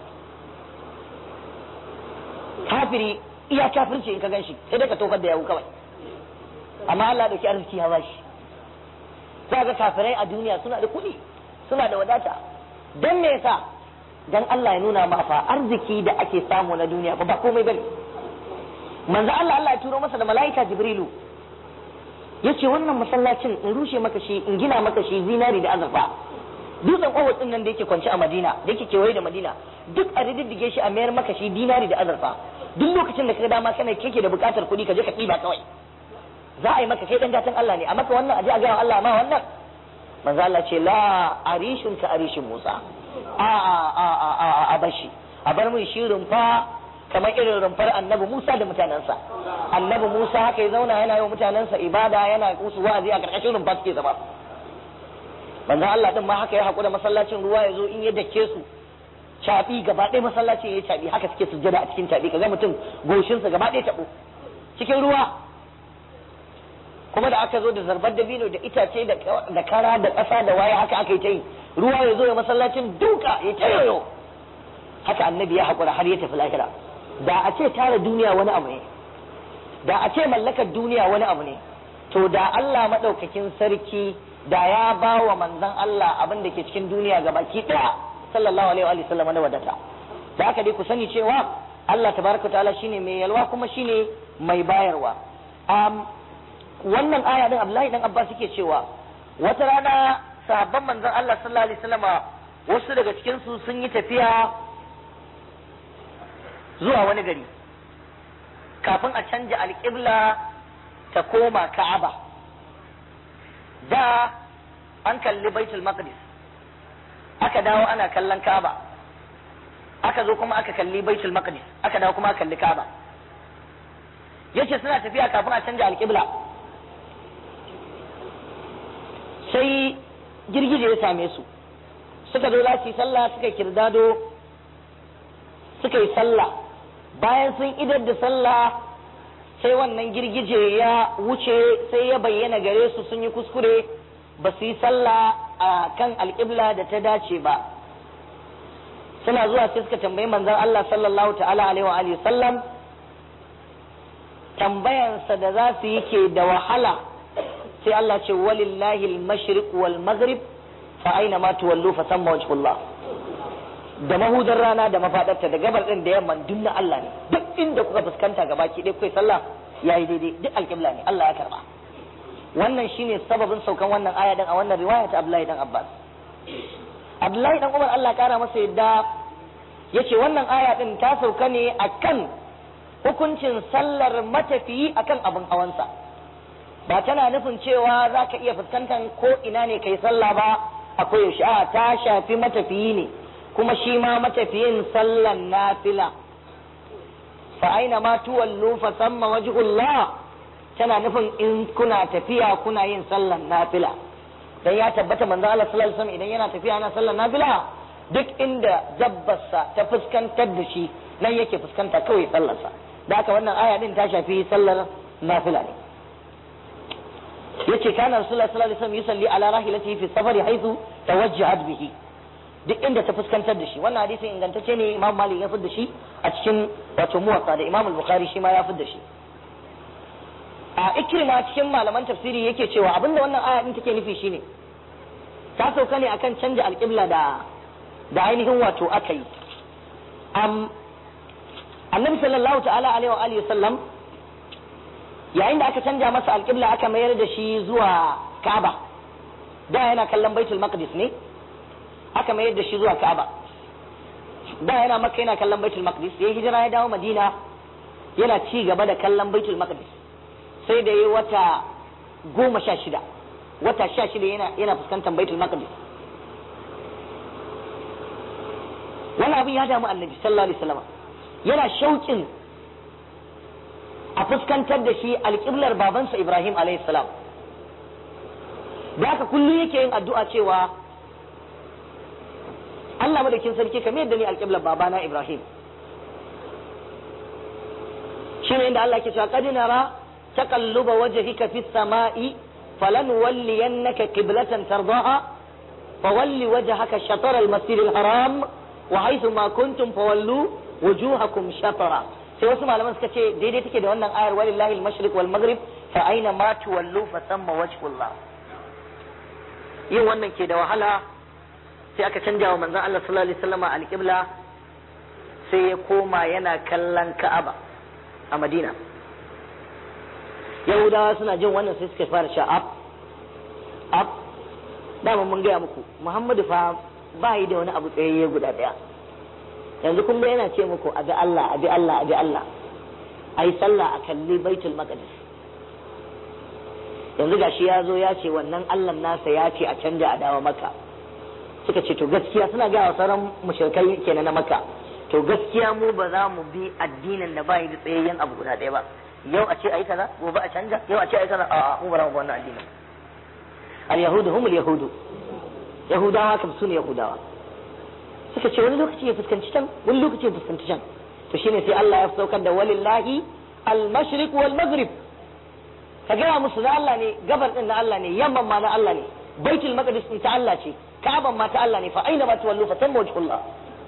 kafiri iya kafirci in ka gan shi sai dai ka tokar da yawu kawai amma Allah dauki arziki ya bashi za ga kafirai a duniya suna da kuɗi suna da wadata don me yasa dan Allah ya nuna ma fa arziki da ake samu na duniya ba ba komai bane manzo Allah Allah ya turo masa da malaika Jibrilu yace wannan masallacin in rushe maka shi in gina maka shi zinari da azurfa dutsen Uhud din nan da yake kwance a Madina da yake kewaye da Madina duk a riddige shi a mayar maka shi dinari da azurfa duk lokacin da kaga dama kana kake da bukatar kuɗi ka je ka ɗiba kawai za a yi maka kai dan gatan Allah ne a maka wannan a je a ga Allah ma wannan manzo Allah ce la arishun ka arishin Musa a a a a a a bashi a bar mun shi rumfa kamar irin rumfar annabi Musa da mutanensa annabi Musa haka ya zauna yana yi wa mutanensa ibada yana musu wa'azi a karkashin rumfa suke zama manzo Allah din ma haka ya hakura masallacin ruwa ya zo in ya dake su caɓi gaba ɗaya masallacin ya caɓi haka suke sujjada a cikin caɓi kaga mutum goshinsa gaba ɗaya taɓo cikin ruwa kuma da aka zo da zarbar dabino da itace da kara da ƙasa da waye haka aka yi ta yi ruwa ya zo ya masallacin duka ya ta yoyo haka annabi ya haƙura har ya tafi lahira da a ce tara duniya wani abu ne da a ce mallakar duniya wani abu ne to da Allah maɗaukakin sarki da ya ba wa manzon Allah abin da ke cikin duniya ga baki ɗaya sallallahu alaihi wa sallam na wadata da haka dai ku sani cewa Allah tabaraka ta'ala shine mai yalwa kuma shine mai bayarwa wannan aya din Abdullahi dan Abbas yake cewa wata rana sahabban manzon Allah sallallahu alaihi wasallam wasu daga cikin su sun yi tafiya zuwa wani gari kafin a canja alƙibla ta koma Ka'aba da an kalli Baitul Maqdis aka dawo ana kallon Ka'aba aka zo kuma aka kalli Baitul Maqdis aka dawo kuma aka kalli Ka'aba yace suna tafiya kafin a canja alƙibla sai girgije ya same su suka zo za su yi sallah suka kirdado suka yi sallah bayan sun idar da sallah sai wannan girgije ya wuce sai ya bayyana gare su sun yi kuskure ba su yi sallah a kan alƙibla da ta dace ba suna zuwa sai suka tambayi manzon Allah sallallahu ta'ala alaihi wa alihi sallam tambayansa da za su yi ke da wahala sai Allah ce walillahi al-mashriq wal maghrib fa aina ma tuwallu fa samma wajhullah da mahudar rana da mafadarta da gabar din da yamma duk na Allah ne duk inda kuka fuskanta gaba ki dai kai sallah yayi daidai duk alƙibla ne Allah ya karba wannan shine sababin saukan wannan aya din a wannan riwaya ta Abdullahi dan Abbas Abdullahi dan Umar Allah kara masa yadda yace wannan aya din ta sauka ne akan hukuncin sallar matafiyi akan abin hawansa ba tana nufin cewa za ka iya fuskantar ko ina ne kai sallah ba akwai yaushe a ta shafi matafiyi ne kuma shi ma matafiyin sallan nafila fa aina ma tuwallu fa samma wajhullah tana nufin in kuna tafiya kuna yin sallan nafila dan ya tabbata manzo Allah sallallahu alaihi wasallam idan yana tafiya yana sallan nafila duk inda dabbarsa ta fuskantar da shi nan yake fuskanta kawai sallarsa da haka wannan aya din ta shafi sallar nafila ne yace kana rasulullahi sallallahu alaihi wasallam yusalli ala rahilatihi fi safari haythu tawajjahat bihi duk inda ta fuskantar da shi wannan hadisin ingantacce ne imam malik ya fidda shi a cikin wato muwatta da imam al-bukhari shi ma ya fidda shi a ikrima cikin malaman tafsiri yake cewa abinda wannan aya din take nufi shine ta sauka ne akan canja alqibla da da ainihin wato aka yi annabi sallallahu ta'ala alaihi wa alihi sallam yayin da aka canja masa alƙibla aka mayar da shi zuwa Ka'aba da yana kallon Baitul Maqdis ne aka mayar da shi zuwa Ka'aba da yana Makka yana kallon Baitul Maqdis yayin hijira ya dawo Madina yana ci gaba da kallon Baitul Maqdis sai da yayi wata goma sha shida wata sha shida yana yana fuskantar Baitul Maqdis wannan abin ya damu Annabi sallallahu alaihi wasallam yana shauƙin a fuskantar da shi alƙiblar babansa Ibrahim salam da haka kullum yake yin addu'a cewa Allah madaukin sarki kamar yadda ni alƙiblar babana Ibrahim shi ne inda Allah ke cewa qad nara taqalluba wajhika fis sama'i فلنولينك قبلة ترضاها فول وجهك شطر المسجد الحرام وحيث ما كنتم فولوا wujuhakum shatara sai wasu malaman suka ce daidai take da wannan ayar walillahi al-mashriq wal maghrib fa aina ma tuwallu fa thamma wajhullah yin wannan ke da wahala sai aka canja wa manzon Allah sallallahu alaihi wasallam al-qibla sai ya koma yana kallon Ka'aba a Madina Yahudawa suna jin wannan sai suka fara sha up up dama mun gaya muku Muhammadu fa ba yi da wani abu tsayayye guda daya yanzu kun yana ce muku abi Allah abi Allah abi Allah ai sallah a kalli baitul maqdis yanzu gashi ya zo ya ce wannan Allah nasa ya ce a canja a dawo maka suka ce to gaskiya suna ga wa sauran mushrikai kenan na maka to gaskiya mu ba za mu bi addinin da bai da tsayayyen abu guda ɗaya ba yau a ce ai kaza gobe a canja yau a ce ai kaza a'a mu ba za mu bi wannan addinin al yahudu humul yahudu yahudawa kam su ne yahudawa suka ce wani lokaci ya fuskanci can wani lokaci ya fuskanci can to shine sai Allah ya saukar da walillahi al-mashriq wal maghrib ka gaya musu na Allah ne gabar din na Allah ne yamman ma na Allah ne baitul maqdis din ta Allah ce ka'aban ma ta Allah ne fa aina ma tuwallu fa tamma wajhullah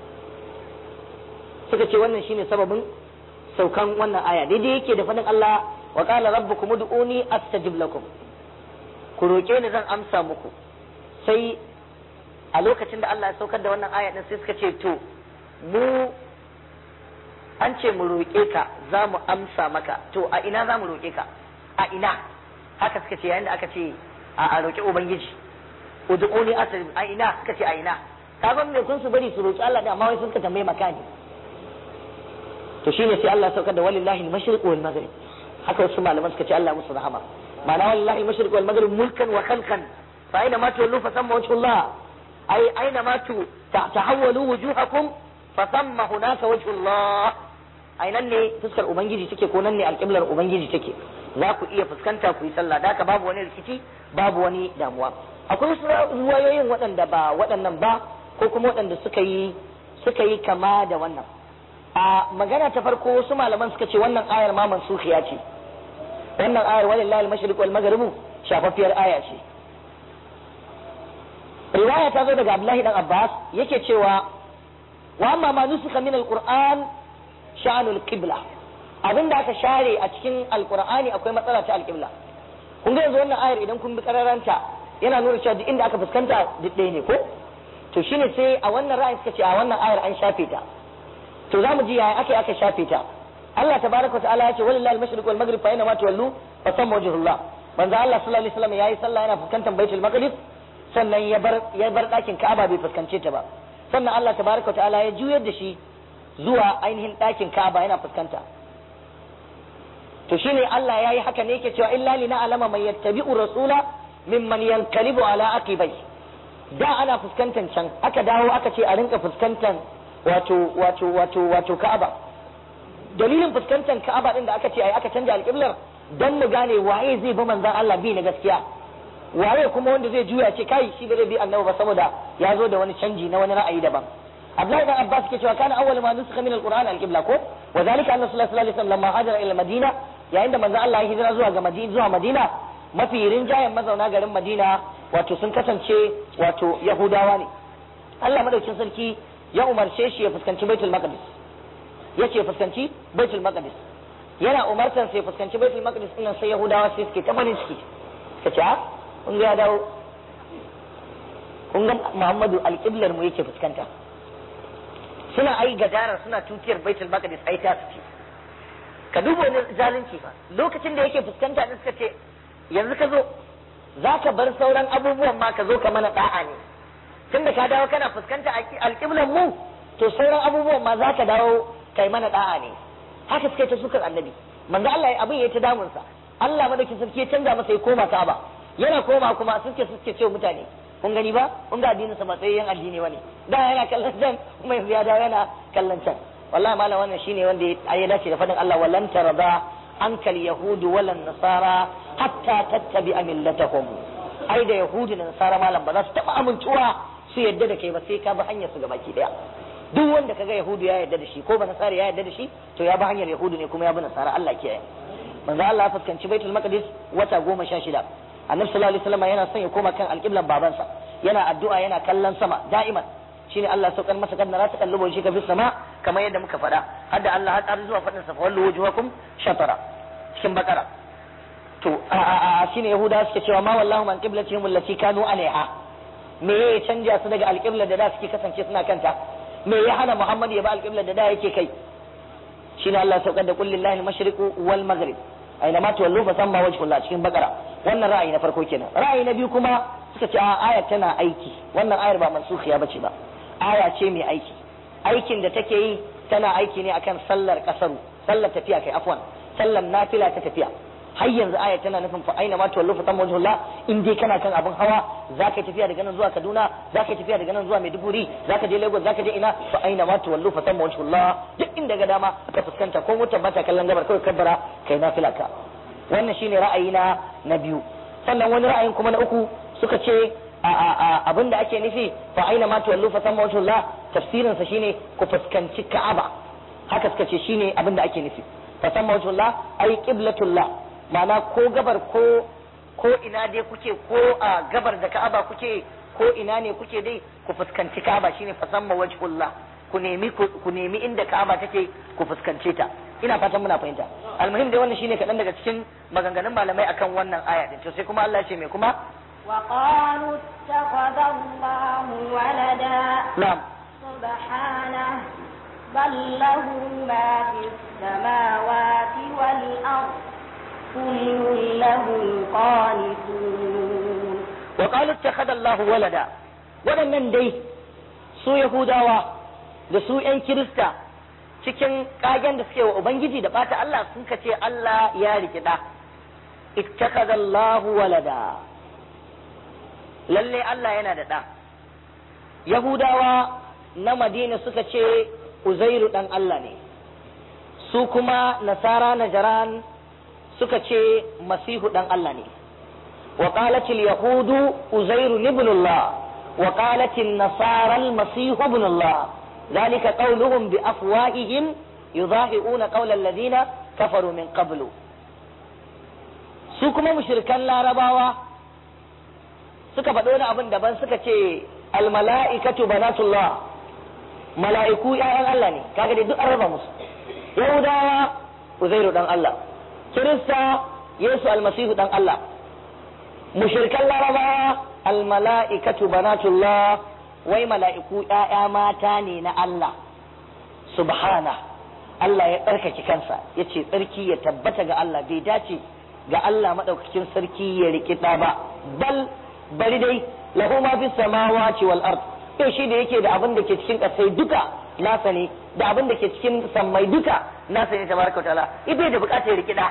suka ce wannan shine sababin saukan wannan aya daidai yake da fadin Allah wa qala rabbukum ud'uni astajib lakum ku roke ni zan amsa muku sai a lokacin da Allah ya saukar da wannan aya din sai suka ce to mu an ce mu roƙe ka za mu amsa maka to a ina za mu roƙe ka a ina haka suka ce yayin da aka ce a roƙi ubangiji ud'uni astajib a ina suka ce a ina kaga me kun su bari su roƙi Allah da amma wai sun ka tambaye makani to shine sai Allah ya saukar da walillahi al-mashriq wal maghrib haka wasu malaman suka ce Allah musu rahama ma'ana walillahi al-mashriq wal maghrib mulkan wa khalqan fa aina ma tuwallu fa thamma wajhullah ay aina ma tu tahawwalu wujuhakum fa thamma hunaka wajhullah ai nan ne fuskar ubangiji take ko nan ne alƙiblar ubangiji take za ku iya fuskanta ku yi sallah da babu wani rikici babu wani damuwa akwai wasu ruwayoyin waɗanda ba waɗannan ba ko kuma waɗanda suka yi suka yi kama da wannan a magana ta farko wasu malaman suka ce wannan ayar ma mansukhiya ce wannan ayar walillahi al-mashriq wal maghrib shafaffiyar aya ce riwaya ta zo daga Abdullahi dan Abbas yake cewa wa amma ma nusika min al-Qur'an sha'anul qibla abinda aka share a cikin alqur'ani akwai matsala ta alqibla kun ga yanzu wannan ayar idan kun bi kararanta yana nuna cewa duk inda aka fuskanta duk ɗaya ne ko to shine sai a wannan ra'ayin suka ce a wannan ayar an shafe ta to za mu ji yaya aka aka shafe ta Allah tabaraka wa ta'ala ya ce walillahi al-mashriq wal maghrib fa aina ma tuwallu fa samma wajhullah manzo Allah sallallahu alaihi wasallam yayi sallah yana fuskantar baitul maqdis sannan ya bar ya bar dakin Ka'aba bai fuskance ta ba sannan Allah tabaraka wa ta'ala ya juyar da shi zuwa ainihin dakin Ka'aba yana fuskanta to shine Allah yayi haka ne yake cewa illa lina alama man yattabi'u rasula mimman yanqalibu ala aqibai da ana fuskantar can aka dawo aka ce a rinka fuskantar wato wato wato wato Ka'aba dalilin fuskantar Ka'aba din da aka ce ai aka canja alƙiblar dan mu gane waye zai bi manzon Allah bi na gaskiya waye kuma wanda zai juya ce kai shi ba zai bi annabi ba saboda ya zo da wani canji na wani ra'ayi daban Abdullahi dan Abbas ke cewa kana awwal ma nusikha min al-Qur'an al-qibla ko wa zalika anna sallallahu alaihi wasallam lamma hajara ila Madina yayin da manzon Allah ya hijira zuwa ga Madina zuwa Madina mafi rinjayen mazauna garin Madina wato sun kasance wato Yahudawa ne Allah madaukin sarki ya umarce shi ya fuskanci Baitul Maqdis yace fuskanci Baitul Maqdis yana umartan sai fuskanci Baitul Maqdis din sai Yahudawa sai suke ta farin ciki suka ce a kun ga ya dawo kun ga Muhammadu alƙiblar mu yake fuskanta suna ai gadarar suna tutiyar Baitul Maqdis ai ta suke ka duba wani zalunci fa lokacin da yake fuskanta din suka ce yanzu ka zo za ka bar sauran abubuwan ma ka zo ka mana da'a ne tun da ka dawo kana fuskanta alƙiblan mu to sauran abubuwan ma za ka dawo kai mana da'a ne haka suka ta sukar annabi manzo Allah abin ya ta damunsa Allah madaukin sarki ya canza masa ya koma Ka'aba yana koma kuma suke suke ce mutane kun gani ba kun ga addinin sa matsayin addini wani da yana kallon can kuma yanzu ya dawo yana kallon can wallahi malam wannan shine wanda ya dace da fadin Allah wallan tarada ankal yahudu walan nasara hatta tattabi millatahum ai da yahudu da nasara malam ba za su taba amincewa su yadda da kai ba sai ka bi hanyar su gabaki daya duk wanda kaga yahudu ya yadda da shi ko ba nasara ya yadda da shi to ya bi hanyar yahudu ne kuma ya bi nasara Allah kiyaye manzo Allah ya fuskanci baitul maqdis wata goma sha shida annabi sallallahu alaihi wasallam yana son ya koma kan alqiblan babansa yana addu'a yana kallon sama da'iman shine Allah saukar masa kan nara takallubo shi ka fi sama kamar yadda muka faɗa hadda Allah har zuwa faɗin sa wallu wujuhakum shatara cikin bakara to a a a shine yahuda suke cewa ma wallahu man qiblatihim allati kanu alaiha me ya canja su daga alqibla da da suke kasance suna kanta me ya hana Muhammad ya ba alqibla da da yake kai shine Allah saukar da kulli lillahi al-mashriqu wal maghrib aina ma tuwallu fa samma wajhullah cikin bakara wannan ra'ayi na farko kenan ra'ayi na biyu kuma suka ce a ayar tana aiki wannan ayar ba mansukhiya bace ba aya ce mai aiki aikin da take yi tana aiki ne akan sallar kasaru sallar tafiya kai afwan sallar nafila ta tafiya har yanzu aya tana nufin fa aina ma tuwallu fa tamma wajhullah in dai kana kan abin hawa zaka tafiya daga nan zuwa Kaduna zaka tafiya daga nan zuwa Maiduguri zaka je Lagos zaka je ina fa aina ma tuwallu fa tamma wajhullah duk inda ga dama ka fuskanta ko mutum bata kallon gabar kawai kabbara kai nafila ka wannan shine ra'ayi na na biyu sannan wani ra'ayin kuma na uku suka ce abin da ake nufi fa aina ma tuwallu fa samma wajhullah tafsirin sa shine ku fuskanci Ka'aba haka suka ce shine abin da ake nufi fa samma wajhullah ai qiblatullah ma'ana ko gabar ko ko ina dai kuke ko a gabar da Ka'aba kuke ko ina ne kuke dai ku fuskanci Ka'aba shine fa samma wajhullah ku nemi ku nemi inda Ka'aba take ku fuskance ta ina fatan muna fahimta almuhim dai wannan shine kaɗan daga cikin maganganun malamai akan wannan aya din to sai kuma Allah ya ce me kuma وقالوا اتخذ الله ولدا na'am سبحانه بل له ما في السماوات والأرض كل له قانتون wa qalu ittakhadha Allahu walada waɗannan dai su Yahudawa da su ƴan Kirista cikin kagen da suke wa Ubangiji da bata Allah sun ka ce Allah ya riki da ittakhadha Allahu walada lalle Allah yana da ɗa Yahudawa na Madina suka ce Uzairu ɗan Allah ne su kuma Nasara Najaran suka ce Masihu ɗan Allah ne وقالت اليهود أزير ابن الله وقالت النصارى المسيح ابن الله ذلك قولهم بأفواههم يضاهئون قول الذين كفروا من قبل su kuma mushrikan larabawa suka faɗo wani abin daban suka ce almala'ikatu banatullah mala'iku ‘ya'yan Allah ne kaga dai duk an raba musu yahudawa uzairu dan Allah kirista yesu almasihu dan Allah mushirkan larabawa al mala'ikatu banatullah wai mala'iku ƴaƴa mata ne na Allah subhana Allah ya tsarkake kansa ya ce tsarki ya tabbata ga Allah bai dace ga Allah maɗaukakin sarki ya riƙi ɗa ba bal bari dai lahu ma fi samawati wal ard to shi da yake da abin da ke cikin ƙasai duka nasa ne da abin da ke cikin sammai duka nasa ne tabaraka ta'ala bai da buƙatar ya riƙi ɗa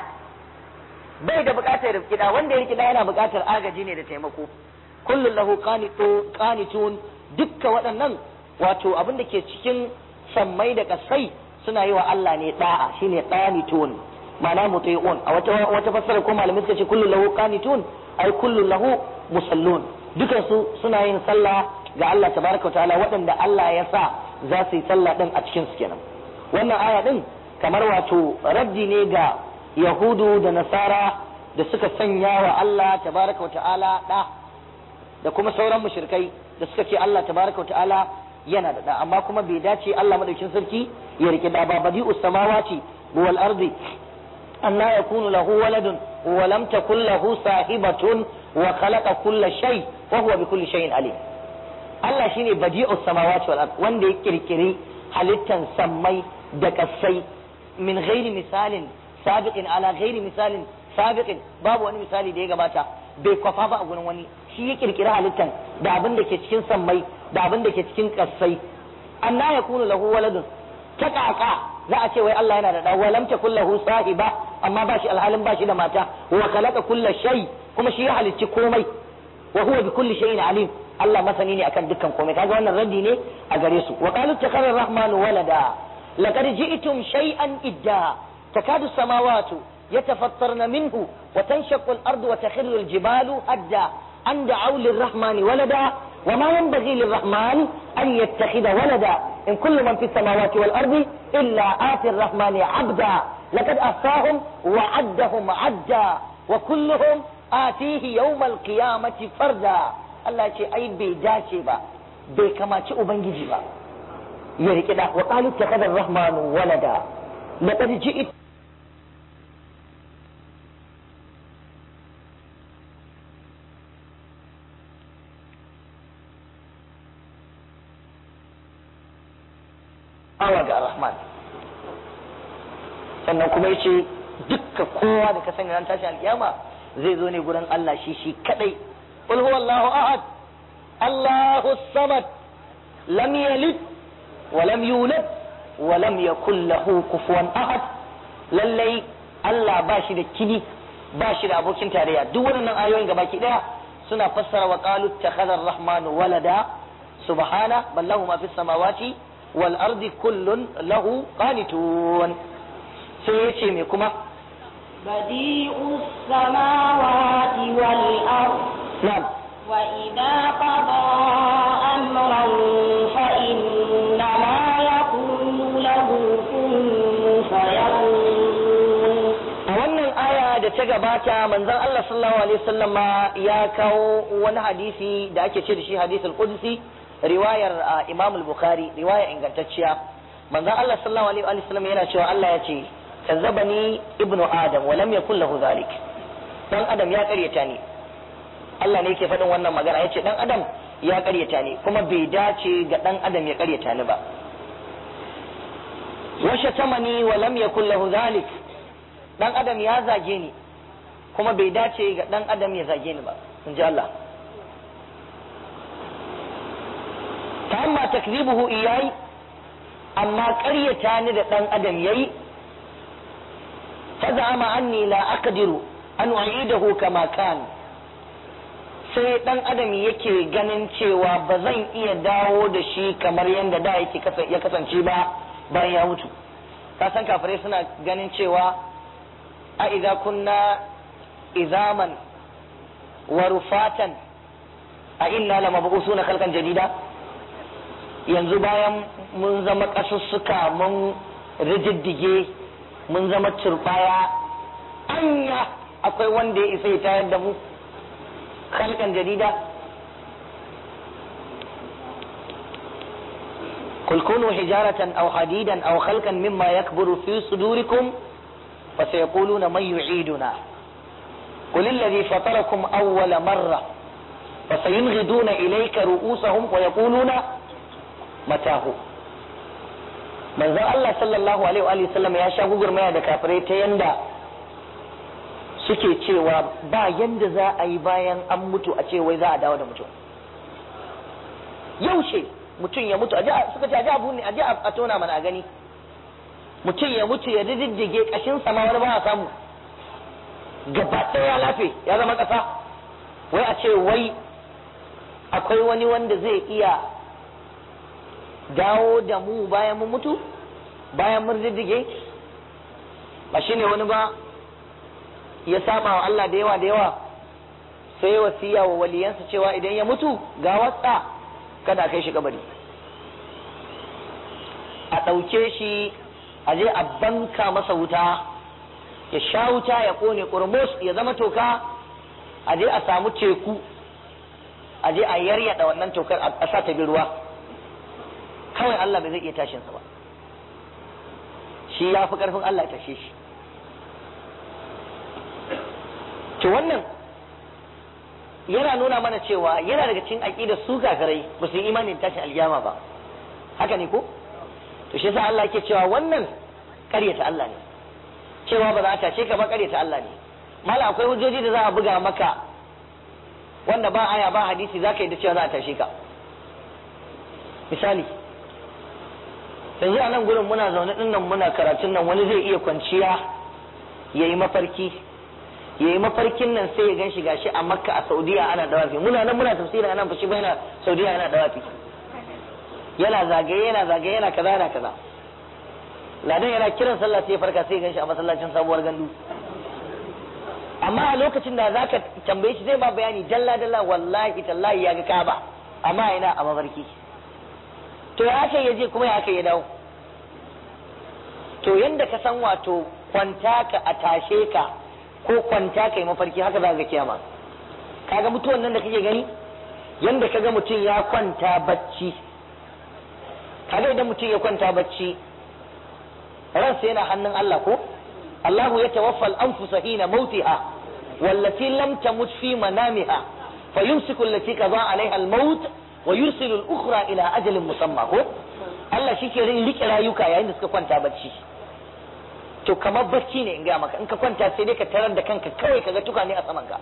bai da buƙatar ya riƙi ɗa wanda ya riƙi ɗa yana buƙatar agaji ne da taimako kullun lahu qanitun dukka waɗannan wato abin da ke cikin sammai da ƙasai suna yi wa Allah ne da'a shine qanitun ma'ana muti'un a wata wata fassara ko malamai suka ce kullu lahu qanitun ay kullu lahu musallun dukan su suna yin sallah ga Allah tabaraka wa ta'ala waɗanda Allah ya sa za su yi sallah din a cikin su kenan wannan aya din kamar wato raddi ne ga yahudu da nasara da suka sanya wa Allah tabaraka wa ta'ala da da kuma sauran mushrikai da suka ce Allah tabaraka wa ta'ala yana da da amma kuma bai dace Allah madaukin sarki ya rike da ba badi'us samawati wal ardi anna yakunu lahu waladun wa lam takul lahu sahibatun wa khalaqa kulla shay wa huwa bi kulli shay'in alim Allah shine badi'us samawati wal ardi wanda ya kirkiri halittan sammai da kasai min ghairi misalin sabiqin ala ghairi misalin sabiqin babu wani misali da ya gabata bai kwafa ba a gurin wani shi ya kirkiri halittan da abin da ke cikin sammai da abin da ke cikin kassai anna yakunu lahu waladun ta kaka za a ce wai Allah yana da da walam takul lahu sahiba amma ba shi alhalin ba shi da mata wa khalaqa kulla shay kuma shi ya halicci komai wa huwa bi kulli shay'in alim Allah masani ne akan dukkan komai kaga wannan raddi ne a gare su wa qalu takhara rahmanu walada laqad ji'tum shay'an idda takadu samawati يتفطرن منه وتنشق الأرض وتخر الجبال هدا أن دعوا للرحمن ولدا وما ينبغي للرحمن أن يتخذ ولدا إن كل من في السماوات والأرض إلا آتي الرحمن عبدا لقد أحصاهم وعدهم عدا وكلهم آتيه يوم القيامة فردا الله يقول أي بيجاشي با بكما تشئ بنجي با يريكدا وقالوا اتخذ الرحمن ولدا لقد جئت awa ga rahman sannan kuma yace dukka kowa da ka sani ran tashi alkiyama zai zo ne gurin Allah shi shi kadai qul huwallahu ahad Allahu samad lam yalid wa lam yulad wa lam yakul lahu kufuwan ahad lallai Allah ba shi da kini ba shi da abokin tarayya duk waɗannan ayoyin gabaki daya suna fassara wa qalu takhadha ar-rahmanu walada subhana bal lahu ma fis samawati والأرض كل له قانتون سيتي ميكما بديع السماوات والأرض نعم وإذا قضى أمرا فإنما يقول له كن فيكون a wannan aya da ta gabata manzon Allah sallallahu alaihi wasallam ya kawo wani hadisi da ake ce da shi hadisul qudsi riwayar Imam al-Bukhari riwaya ingantacciya manzon Allah sallallahu alaihi wa sallam yana cewa Allah ya ce kazzabani ibnu adam wa lam yakul lahu zalik dan adam ya karyata ni Allah ne yake faɗin wannan magana yace dan adam ya karyata ni kuma bai dace ga dan adam ya karyata ni ba wa shatamani wa lam yakul lahu zalik dan adam ya zage ni kuma bai dace ga dan adam ya zage ni ba in ji Allah فأما تكذيبه إياي أما قرية da ɗan adam yayi فزعم أني لا أقدر أن أعيده كما كان sai ɗan adam yake ganin cewa ba zan iya dawo da shi kamar yadda da yake ya kasance ba bayan ya mutu ka san kafirai suna ganin cewa a idza kunna izaman wa rufatan a inna lamabusuna khalqan jadida yanzu bayan mun zama ƙasussuka mun rijiddige mun zama turbaya anya akwai wanda ya isa ya tayar da mu halkan jarida قل كونوا حجارة أو حديدا أو خلقا مما يكبر في صدوركم فسيقولون من يعيدنا قل الذي فطركم أول مرة fa sayunghiduna ilayka ru'usahum wa yaquluna matahu manzon Allah sallallahu alaihi wa sallam ya sha gugurmaya da kafirai ta yanda suke cewa ba yanda za a yi bayan an mutu a ce wai za a dawo da mutum yaushe mutum ya mutu suka ce aji abu ne aji a tona mana a gani mutum ya mutu ya diddige kashin sama wani ba a samu gaba ya lafe ya zama kasa wai a ce wai akwai wani wanda zai iya dawo da mu bayan mun mutu bayan mun diddige ba shine wani ba ya saba wa Allah da yawa da yawa sai wasiya wa waliyansa cewa idan ya mutu ga wasa kada kai shi kabari a ɗauke shi a je a banka masa wuta ya sha wuta ya kone kurmus ya zama toka a je a samu teku a je a yaryada wannan tokar a sa ta bi ruwa kawai Allah bai zai iya tashinsa ba shi ya fi ƙarfin Allah ya tashe shi to wannan yana nuna mana cewa yana daga cikin aqidar su kafirai ba su yi imanin tashin aljama ba haka ne ko to shi yasa Allah yake cewa wannan ƙaryata Allah ne cewa ba za a tashe ka ba ƙaryata Allah ne mala akwai hujjoji da za a buga maka wanda ba aya ba hadisi za ka yi da cewa za a tashe ka misali yanzu a nan gurin muna zaune din nan muna karatun nan wani zai iya kwanciya ya yi mafarki ya yi mafarkin nan sai ya gan shi gashi a makka a saudiya ana dawafi muna nan muna tafsiri ana fashi ba yana saudiya yana dawafi yana zagaye yana zagaye yana kaza yana kaza ladan yana kiran sallah sai ya farka sai ya gan shi a masallacin sabuwar gandu amma a lokacin da zaka tambaye shi zai ba bayani dalla dalla wallahi tallahi ya ga kaba amma ina a mafarki to ya aka ya je kuma ya aka ya dawo to yanda ka san wato kwanta ka a tashe ka ko kwanta kai mafarki haka za ga kiyama kaga mutuwan nan da kake gani yanda kaga mutum ya kwanta bacci kaga idan mutum ya kwanta bacci ransa yana hannun Allah ko Allahu ya tawaffa al-anfusa hina mautiha wallati lam tamut fi manamiha fayumsiku allati qada alaiha al-maut wa yursilu al-ukhra ila ajalin musamma ko Allah shike rike rayuka yayin da suka kwanta bacci to kamar bacci ne in ga maka in ka kwanta sai dai ka tarar da kanka kawai kaga tuka ne a saman ka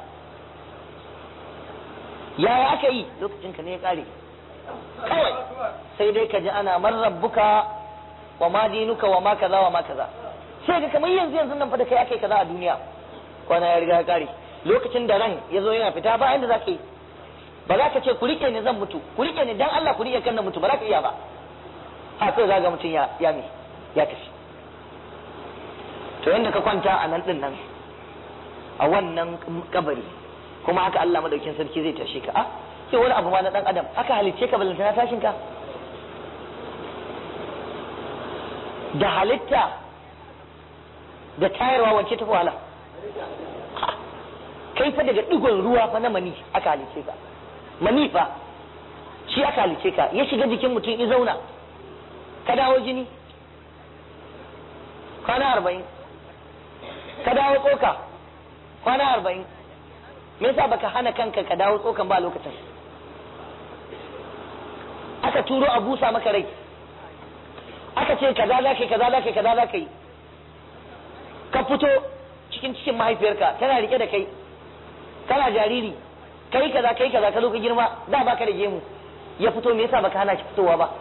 yaya aka yi lokacin ka ne ya kare kawai sai dai ka ji ana man rabbuka wa ma dinuka wa ma kaza wa ma kaza sai ga kamar yanzu yanzu nan fa da kai aka yi kaza a duniya kwana ya riga ya kare lokacin da ran ya zo yana fita ba inda za ka yi ba za ka ce ku rike ni zan mutu ku rike ni dan Allah ku rike kan na mutu ba za ka iya ba ha sai za ga mutum ya ya me ya tafi to yanda ka kwanta a nan din nan a wannan kabari kuma haka Allah madaukin sarki zai tashe ka a sai wani abu ma na dan adam aka halicce ka balanta na tashin ka da halitta da tayarwa wance ta wahala kai fa daga digon ruwa fa na mani aka halicce ka mani fa shi aka halicce ka ya shiga jikin mutum ya zauna ka dawo jini kwana arba'in ka dawo tsoka kwana arba'in me yasa baka hana kanka ka dawo tsokan ba lokacin aka turo a busa maka rai aka ce kaza za ka yi kaza za ka yi kaza za ka yi ka fito cikin cikin mahaifiyarka tana rike da kai kana jariri kai kaza kai kaza ka zo ka girma da baka da gemu ya fito me yasa baka hana shi fitowa ba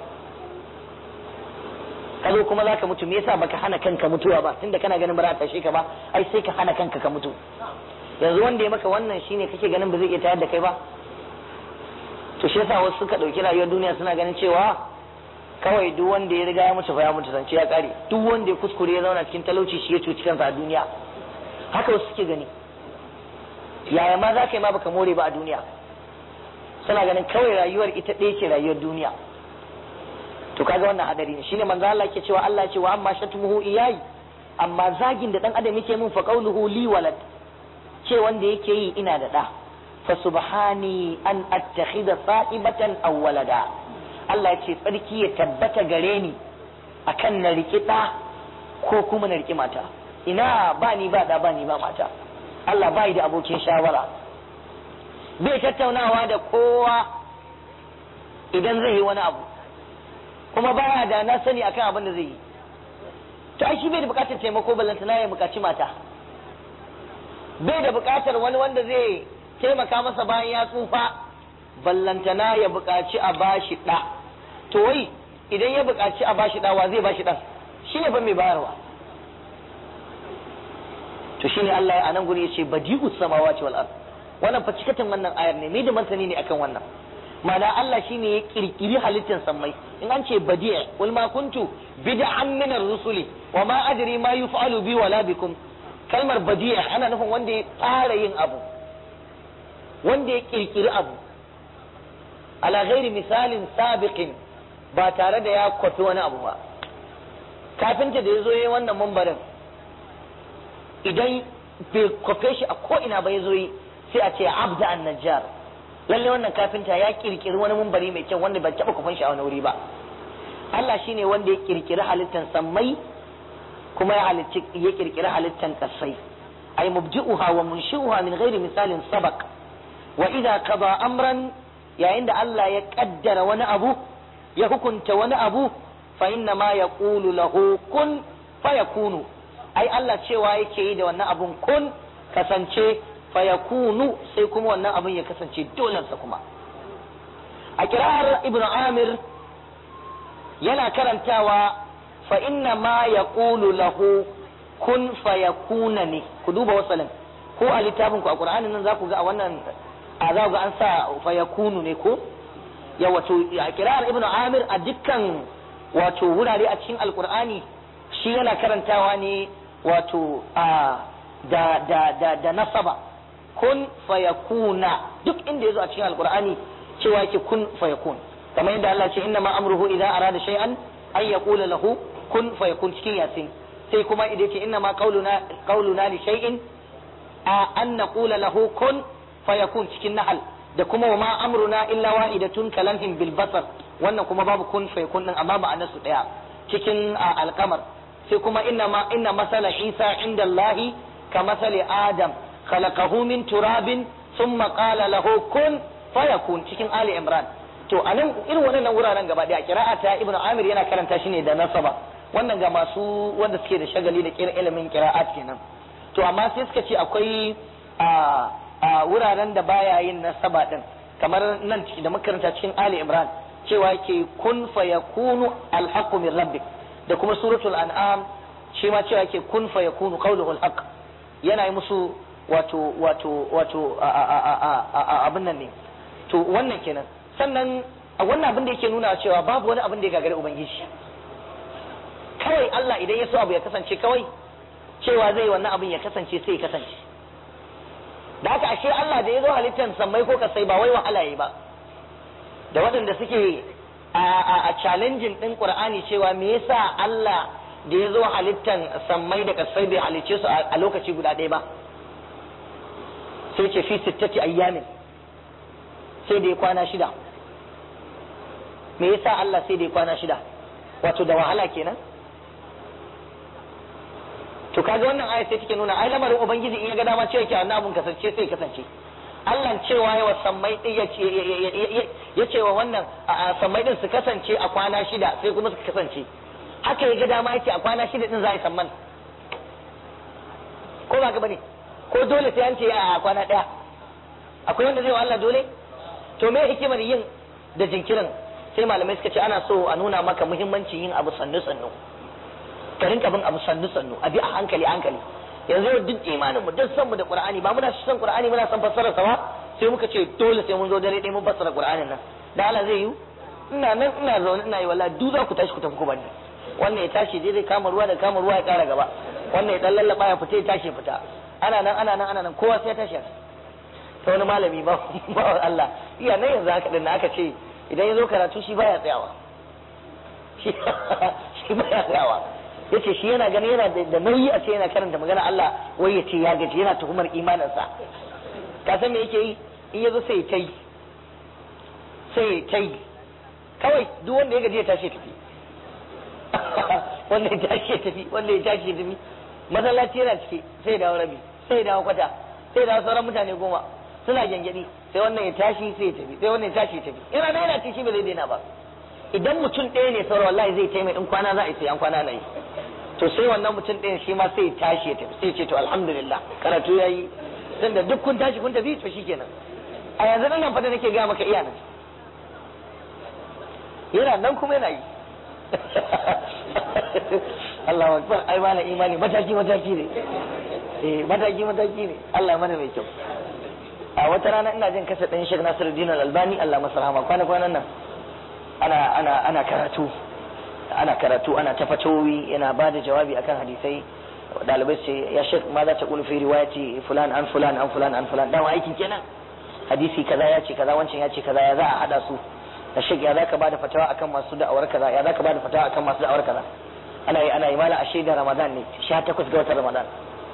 ka zo kuma zaka mutu me yasa baka hana kanka mutuwa ba tunda kana ganin ba za ta tashe ka ba ai sai ka hana kanka ka mutu yanzu wanda ya maka wannan shine kake ganin ba zai iya tayar da kai ba to shi yasa wasu suka dauki rayuwar duniya suna ganin cewa kawai duk wanda ya riga ya mutu fa ya mutu zance ya kare duk wanda ya kuskure ya zauna cikin talauci shi ya cuci kansa a duniya haka wasu suke gani yaya ma za ka yi ma baka more ba a duniya suna ganin kawai rayuwar ita ɗaya ce rayuwar duniya to kaga wannan hadari ne shine manzo Allah ke cewa Allah ce wa amma shatmuhu iyayi amma zagin da dan adam yake mun fa qawluhu li walad ce wanda yake yi ina da da fa subhani an attakhidha sa'ibatan aw walada Allah ya ce tsarki ya tabbata gare ni akan na riki da ko kuma na riki mata ina ba ni ba da ba ni ba mata Allah bai da abokin shawara bai tattaunawa da kowa idan zai yi wani abu kuma baya da na sani akan abin da zai yi to ai shi bai da bukatar taimako ballantana ya bukaci mata bai da bukatar wani wanda zai taimaka masa bayan ya tsufa ballantana ya bukaci a bashi ɗa to wai idan ya bukaci a bashi ɗa wa zai bashi ɗan shi ne fa mai bayarwa to shine Allah a nan guri ya ce badi'us samawati wal ard wannan fa cikatin wannan ayar ne mai da martani ne akan wannan ma'ana Allah shine ya kirkiri halittar sammai in an ce badi' wal ma kuntu bid'an min ar-rusuli wa ma adri ma yuf'alu bi wala bikum kalmar badi' ana nufin wanda ya tsara yin abu wanda ya kirkiri abu ala ghairi misalin sabiqin ba tare da ya kwafi wani abu ba kafinta da ya zo yayi wannan mambarin idan bai kwafe shi a ko ina ba ya zo yi sai a ce abda an najjar lalle wannan kafinta ya kirkiri wani mumbari mai kyau wanda bai taba kufan shi a wani wuri ba Allah shine wanda ya kirkiri halittan sammai kuma ya halicci ya kirkiri halittan kasai ay mubdi'uha wa munshi'uha min ghairi misalin sabaq wa idza qada amran yayin da Allah ya kaddara wani abu ya hukunta wani abu fa inna ma yaqulu lahu kun fayakunu ai Allah cewa yake yi da wannan abun kun kasance fayakunu sai kuma wannan abun ya kasance dolensa kuma a kirar ibn amir yana karantawa fa inna ma yaqulu lahu kun fayakuna ne ku duba wasalin ko a littafin ku a qur'anin nan za ku ga a wannan a za ga an sa fayakunu ne ko ya wato a kirar ibn amir a dukkan wato wurare a cikin alqur'ani shi yana karantawa ne wato a da da da da nasaba kun fayakuna duk inda yazo a cikin alqur'ani cewa yake kun fayakun kamar yadda Allah ce inna ma amruhu idza arada shay'an ay yaqula lahu kun fayakun cikin yasin sai kuma idan ce inna ma qauluna qauluna li shay'in a an naqula lahu kun fayakun cikin nahal da kuma wa ma amruna illa wahidatun kalamhim bil basar wannan kuma babu kun fayakun din amma ma'anar su daya cikin alqamar sai kuma inna ma inna masala isa inda allahi ka masali adam khalaqahu min turabin thumma qala lahu kun fayakun cikin ali imran to anan irin wannan wuraren gaba daya qira'ata ibnu amir yana karanta shi ne da nasaba wannan ga masu wanda suke da shagali da kira ilimin qira'at kenan to amma sai suka ce akwai a a wuraren da baya yin nasaba din kamar nan da makaranta cikin ali imran cewa yake kun fayakunu alhaqqu min rabbik da kuma suratul an'am shi ma cewa yake kun fayakunu qawluhu alhaq yana yi musu wato wato wato abin nan ne to wannan kenan sannan wannan abin da yake nuna cewa babu wani abin da ya gagari ubangiji kawai Allah idan ya so abu ya kasance kawai cewa zai wannan abin ya kasance sai ya kasance da haka ashe Allah da ya zo halittar sammai ko kasai ba wai wahala yi ba da waɗanda suke a challenging din Qur'ani cewa me yasa Allah da ya zo halittar sammai da kasai bai halicce su a lokaci guda ɗaya ba sai ce fi sittati ayyamin sai da ya kwana shida me yasa Allah sai da ya kwana shida wato da wahala kenan to kaga wannan aya sai take nuna ai lamarin ubangiji in ya ga dama cewa ke wannan abun kasance sai kasance Allah cewa yawa sammai din ya ce wa wannan sammai din su kasance a kwana shida sai kuma su kasance haka ya ga dama yake a kwana shida din za a yi samman ko ba ka bane ko dole sai an ce a kwana daya akwai wanda zai wa Allah dole to me hikimar yin da jinkirin sai malamai suka ce ana so a nuna maka muhimmancin yin abu sannu sannu ka rinka bin abu sannu sannu a bi a hankali hankali yanzu yau duk imanin mu duk san mu da qur'ani ba muna son qur'ani muna son fassara sa ba sai muka ce dole sai mun zo dare ɗaya mun fassara qur'anin nan da Allah zai yi ina nan ina zaune ina yi wallahi duk za ku tashi ku tafi ku bani wannan ya tashi dai zai kama ruwa da kama ruwa ya kara gaba wannan ya dan lallaba ya fita ya tashi fita ana nan ana nan ana nan kowa sai ya tashi ta wani malami ba ba Allah iya nan yanzu haka din aka ce idan ya zo karatu shi baya tsayawa shi baya tsayawa yace shi yana gani yana da nauyi a ce yana karanta magana Allah wai ya ce ya gaji yana tuhumar imaninsa ka san me yake yi in yazo sai ta yi sai ta yi kawai duk wanda ya gaji ya tashi tafi wanda ya tashi ya tafi wanda ya tashi ya tafi masallaci yana cike sai dawo rabi sai dawo kwata sai dawo sauran mutane goma suna gyangyaɗi sai wannan ya tashi sai ya tafi sai wannan ya tashi ya tafi ina na yana ci shi ba zai daina ba idan mutum ɗaya ne sauran wallahi zai taimaka in kwana za a yi sai an kwana na yi to sai wannan mutum ɗayan shi ma sai ya tashi ya tafi sai ya ce to alhamdulillah karatu ya yi tunda duk kun tashi kun tafi to shikenan a yanzu nan fa da nake gaya maka iya nan yana nan kuma yana yi Allah akbar ai mana imani mataki mataki ne eh mataki mataki ne Allah mana mai kyau a wata rana ina jin kasa ɗan Sheikh Nasiruddin Al-Albani Allah masa rahama kwana kwanan nan ana ana ana karatu ana karatu ana ta fatawoyi yana ba da jawabi akan hadisai dalibai ce ya Sheikh ma za ta kulu fi riwayati fulan an fulan an fulan an fulan dama aikin kenan hadisi kaza ya ce kaza wancan ya ce kaza ya za a hada su da Sheikh ya zaka ba da fatawa akan masu da'awar kaza ya zaka ba da fatawa akan masu da'awar kaza ana yi ana yi mala a shaidar Ramadan ne 18 ga watan Ramadan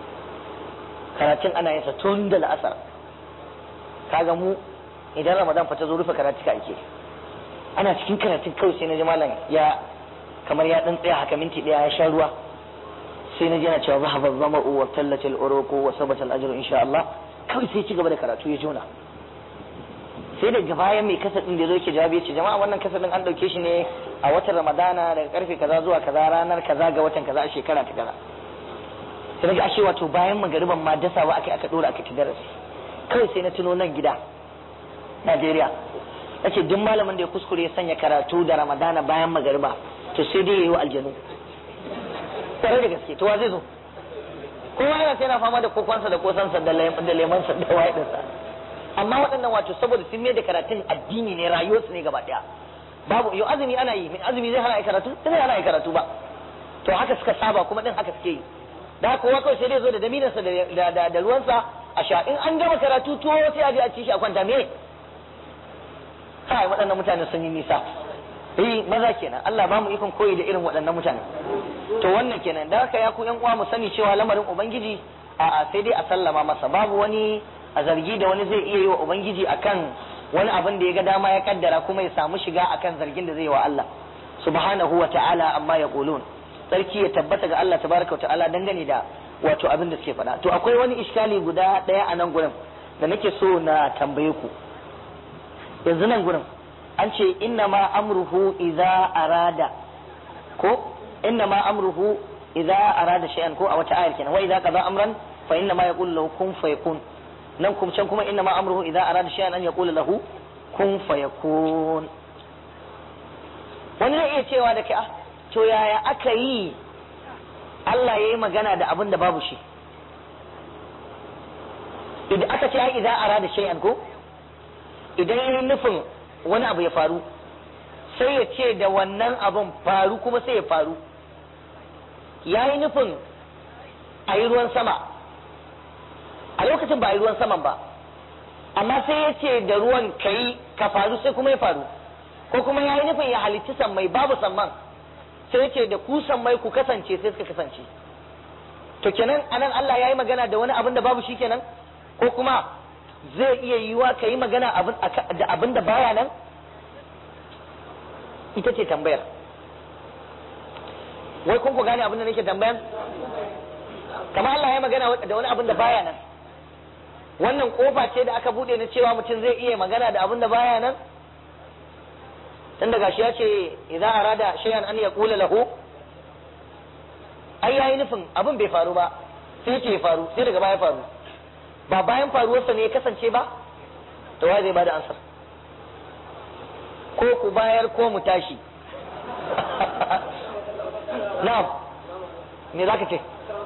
karatun ana yin sa tun da la'asar kaga mu idan ramadan fa ta zo rufe karatu ka ake ana cikin karatun kawai sai na ji malam ya kamar ya dan tsaya haka minti daya ya sha ruwa sai na ji yana cewa zahaba zama'u wa tallat al-uruqu wa sabata al-ajru insha Allah kawai sai ci gaba da karatu ya jona sai daga bayan mai kasa din da zo yake jawabi ya ce jama'a wannan kasa din an dauke shi ne a watan ramadana daga karfe kaza zuwa kaza ranar kaza ga watan kaza a shekara ta kaza sai na ga ashe wato bayan magariban ma dasawa aka aka dora aka ci darasi kawai sai na tuno nan gida Najeriya nace duk malamin da ya kuskure ya sanya karatu da Ramadana bayan magariba to sai dai yayi wa aljanu tare da gaske to wa zai zo kowa yana sai yana fama da kokonsa da kosansa da lemansa da wayedinsa amma waɗannan wato saboda sun mai da karatun addini ne rayuwarsu ne gaba ɗaya babu yau azumi ana yi min azumi zai hana ai karatu zai hana ai karatu ba to haka suka saba kuma din haka suke yi da kowa kawai sai dai zo da daminansa da da ruwansa a sha in an gama karatu tuwo sai a je a ci shi a kwanta me kai waɗannan mutane sun yi nisa eh maza kenan Allah ba mu ikon koyi da irin waɗannan mutane to wannan kenan da haka ya ku yan uwa mu sani cewa lamarin ubangiji a sai dai a sallama masa babu wani a zargi da wani zai iya yi wa ubangiji akan wani abin da ya ga dama ya kaddara kuma ya samu shiga akan zargin da zai yi wa Allah subhanahu wa ta'ala amma ya qulun sarki ya tabbata ga Allah tabaraka wa ta'ala dangane da wato abin da suke faɗa to akwai wani iskali guda ɗaya a nan gurin da nake so na tambaye ku yanzu nan gurin an ce inna ma amruhu idza arada ko inna ma amruhu idza arada shay'an ko a wata ayar kenan wa idza qada amran fa inna ma yaqulu lahu kun fayakun nan kuma can kuma inna ma amruhu idza arada shay'an an yaqulu lahu kun fayakun wani zai iya cewa da kai ah to yaya aka yi Allah ya yi magana da abin da babu shi idan aka ce ai idan arada shay'an ko idan ya nufin wani abu ya faru sai ya ce da wannan abin faru kuma sai ya faru ya yi nufin a yi ruwan sama a lokacin ba a yi ruwan saman ba amma sai ya ce da ruwan ka yi ka faru sai kuma ya faru ko kuma ya yi nufin ya halicci sammai babu samman sai ce da ku sammai ku kasance sai suka kasance to kenan anan Allah ya yi magana da wani abin da babu shi kenan ko kuma zai iya yiwa ka yi magana da abin da baya nan ita ce tambayar wai kun ku gane abin da nake tambayan kamar Allah ya yi magana da wani abin da baya nan wannan kofa ce da aka bude na cewa mutum zai iya magana da abin da baya nan tun daga shi ya ce idan arada shay'an an yaqula lahu ai yayi nufin abin bai faru ba sai ce faru sai daga baya faru ba bayan faruwarsa ne ya kasance ba to wa zai bada ansar ko ku bayar ko mu tashi na'am me zaka ce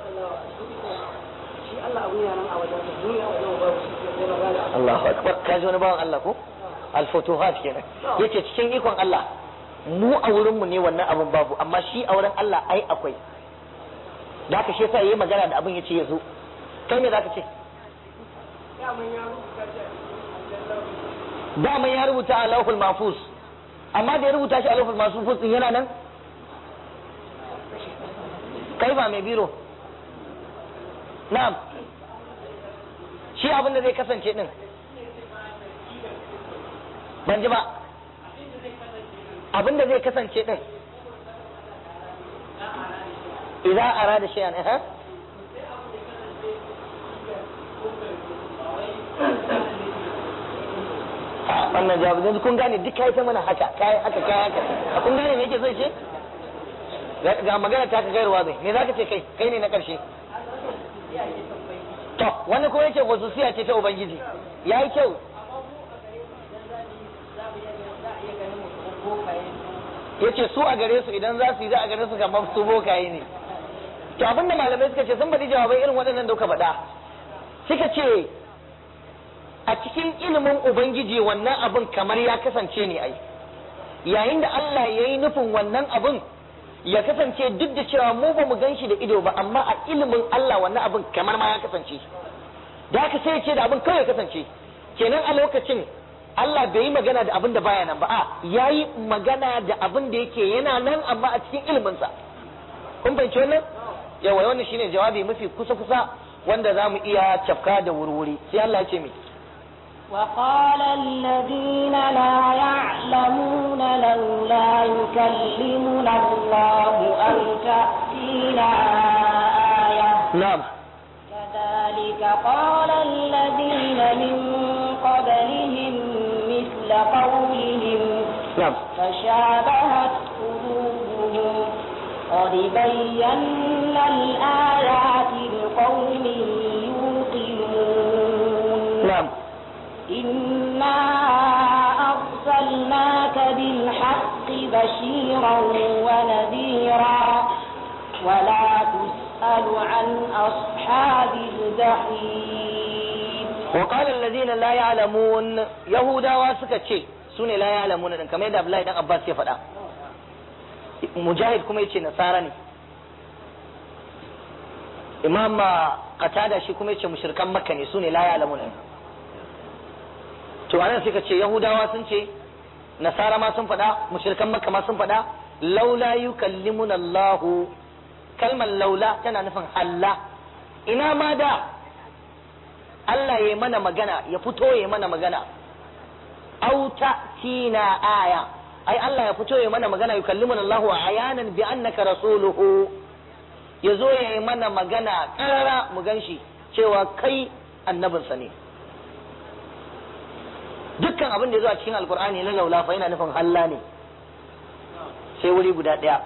Allahu akbar ka ji wani bawan Allah ko al-futuhat kenan yace cikin ikon Allah mu a wurin mu ne wannan abin babu amma shi a wurin Allah ai akwai da haka shi yasa yayi magana da abin yace yazo kai me zaka ce daman ya rubuta a lauhul mahfuz amma da ya rubuta shi a lauhul mahfuz din yana nan kai ba mai biro na'am shi abin da zai kasance din ban ji ba abin da zai kasance din idan arada shay'an eh wannan jawabi yanzu kun gane duk kai ta mana haka kai haka kai haka kun gane me yake so ce ga magana ta ka gairuwa bai me zaka ce kai kai ne na karshe to wani ko yake wasu ce ta ubangiji yayi kyau yace su a gare su idan za su yi za a gare su kamar su bokaye ne to abinda malamai suka ce sun faɗi jawabai irin waɗannan da kuka faɗa suka ce a cikin ilimin ubangiji wannan abin kamar ya kasance ne ai yayin da Allah ya yi nufin wannan abin ya kasance duk da cewa mu ba mu gan shi da ido ba amma a ilimin Allah wannan abin kamar ma ya kasance da haka sai ya ce da abin kawai ya kasance kenan a lokacin Allah bai yi magana da abin da baya nan ba a ya yi magana da abin da yake yana nan amma a cikin iliminsa kun fahimci wannan yawa wannan shine jawabi mafi kusa kusa wanda za mu iya cafka da wurwuri sai Allah ya ce mai وقال الذين لا يعلمون لولا يكلمنا الله أو تأتينا آية نعم كذلك قال الذين من قبلهم مثل قولهم نعم فشابهت قلوبهم قد بينا الآيات لقوم يوقنون نعم إنا أرسلناك بالحق بشيرا ونذيرا ولا تسأل عن أصحاب الجحيم وقال الذين لا يعلمون يهودا واسكا شيء سوني لا يعلمون دان كما يدى Abdullahi dan Abbas ya faɗa Mujahid kuma yace nasara ne Imam Qatada shi kuma yace mushrikan Makka ne sune la ya'lamun to anan suka ce Yahudawa sun ce nasara ma sun faɗa mushrikan Makka ma sun faɗa laula yukallimuna Allah kalmar laula tana nufin Allah ina ma da Allah ya mana magana ya fito ya mana magana au tina aya ai Allah ya fito ya mana magana yukallimuna Allah wa ayanan bi annaka rasuluhu ya zo ya yi mana magana karara mu ganshi cewa kai annabinsa ne dukkan abin da ya zo a cikin alkur'ani na laula fa yana nufin halla ne sai wuri guda ɗaya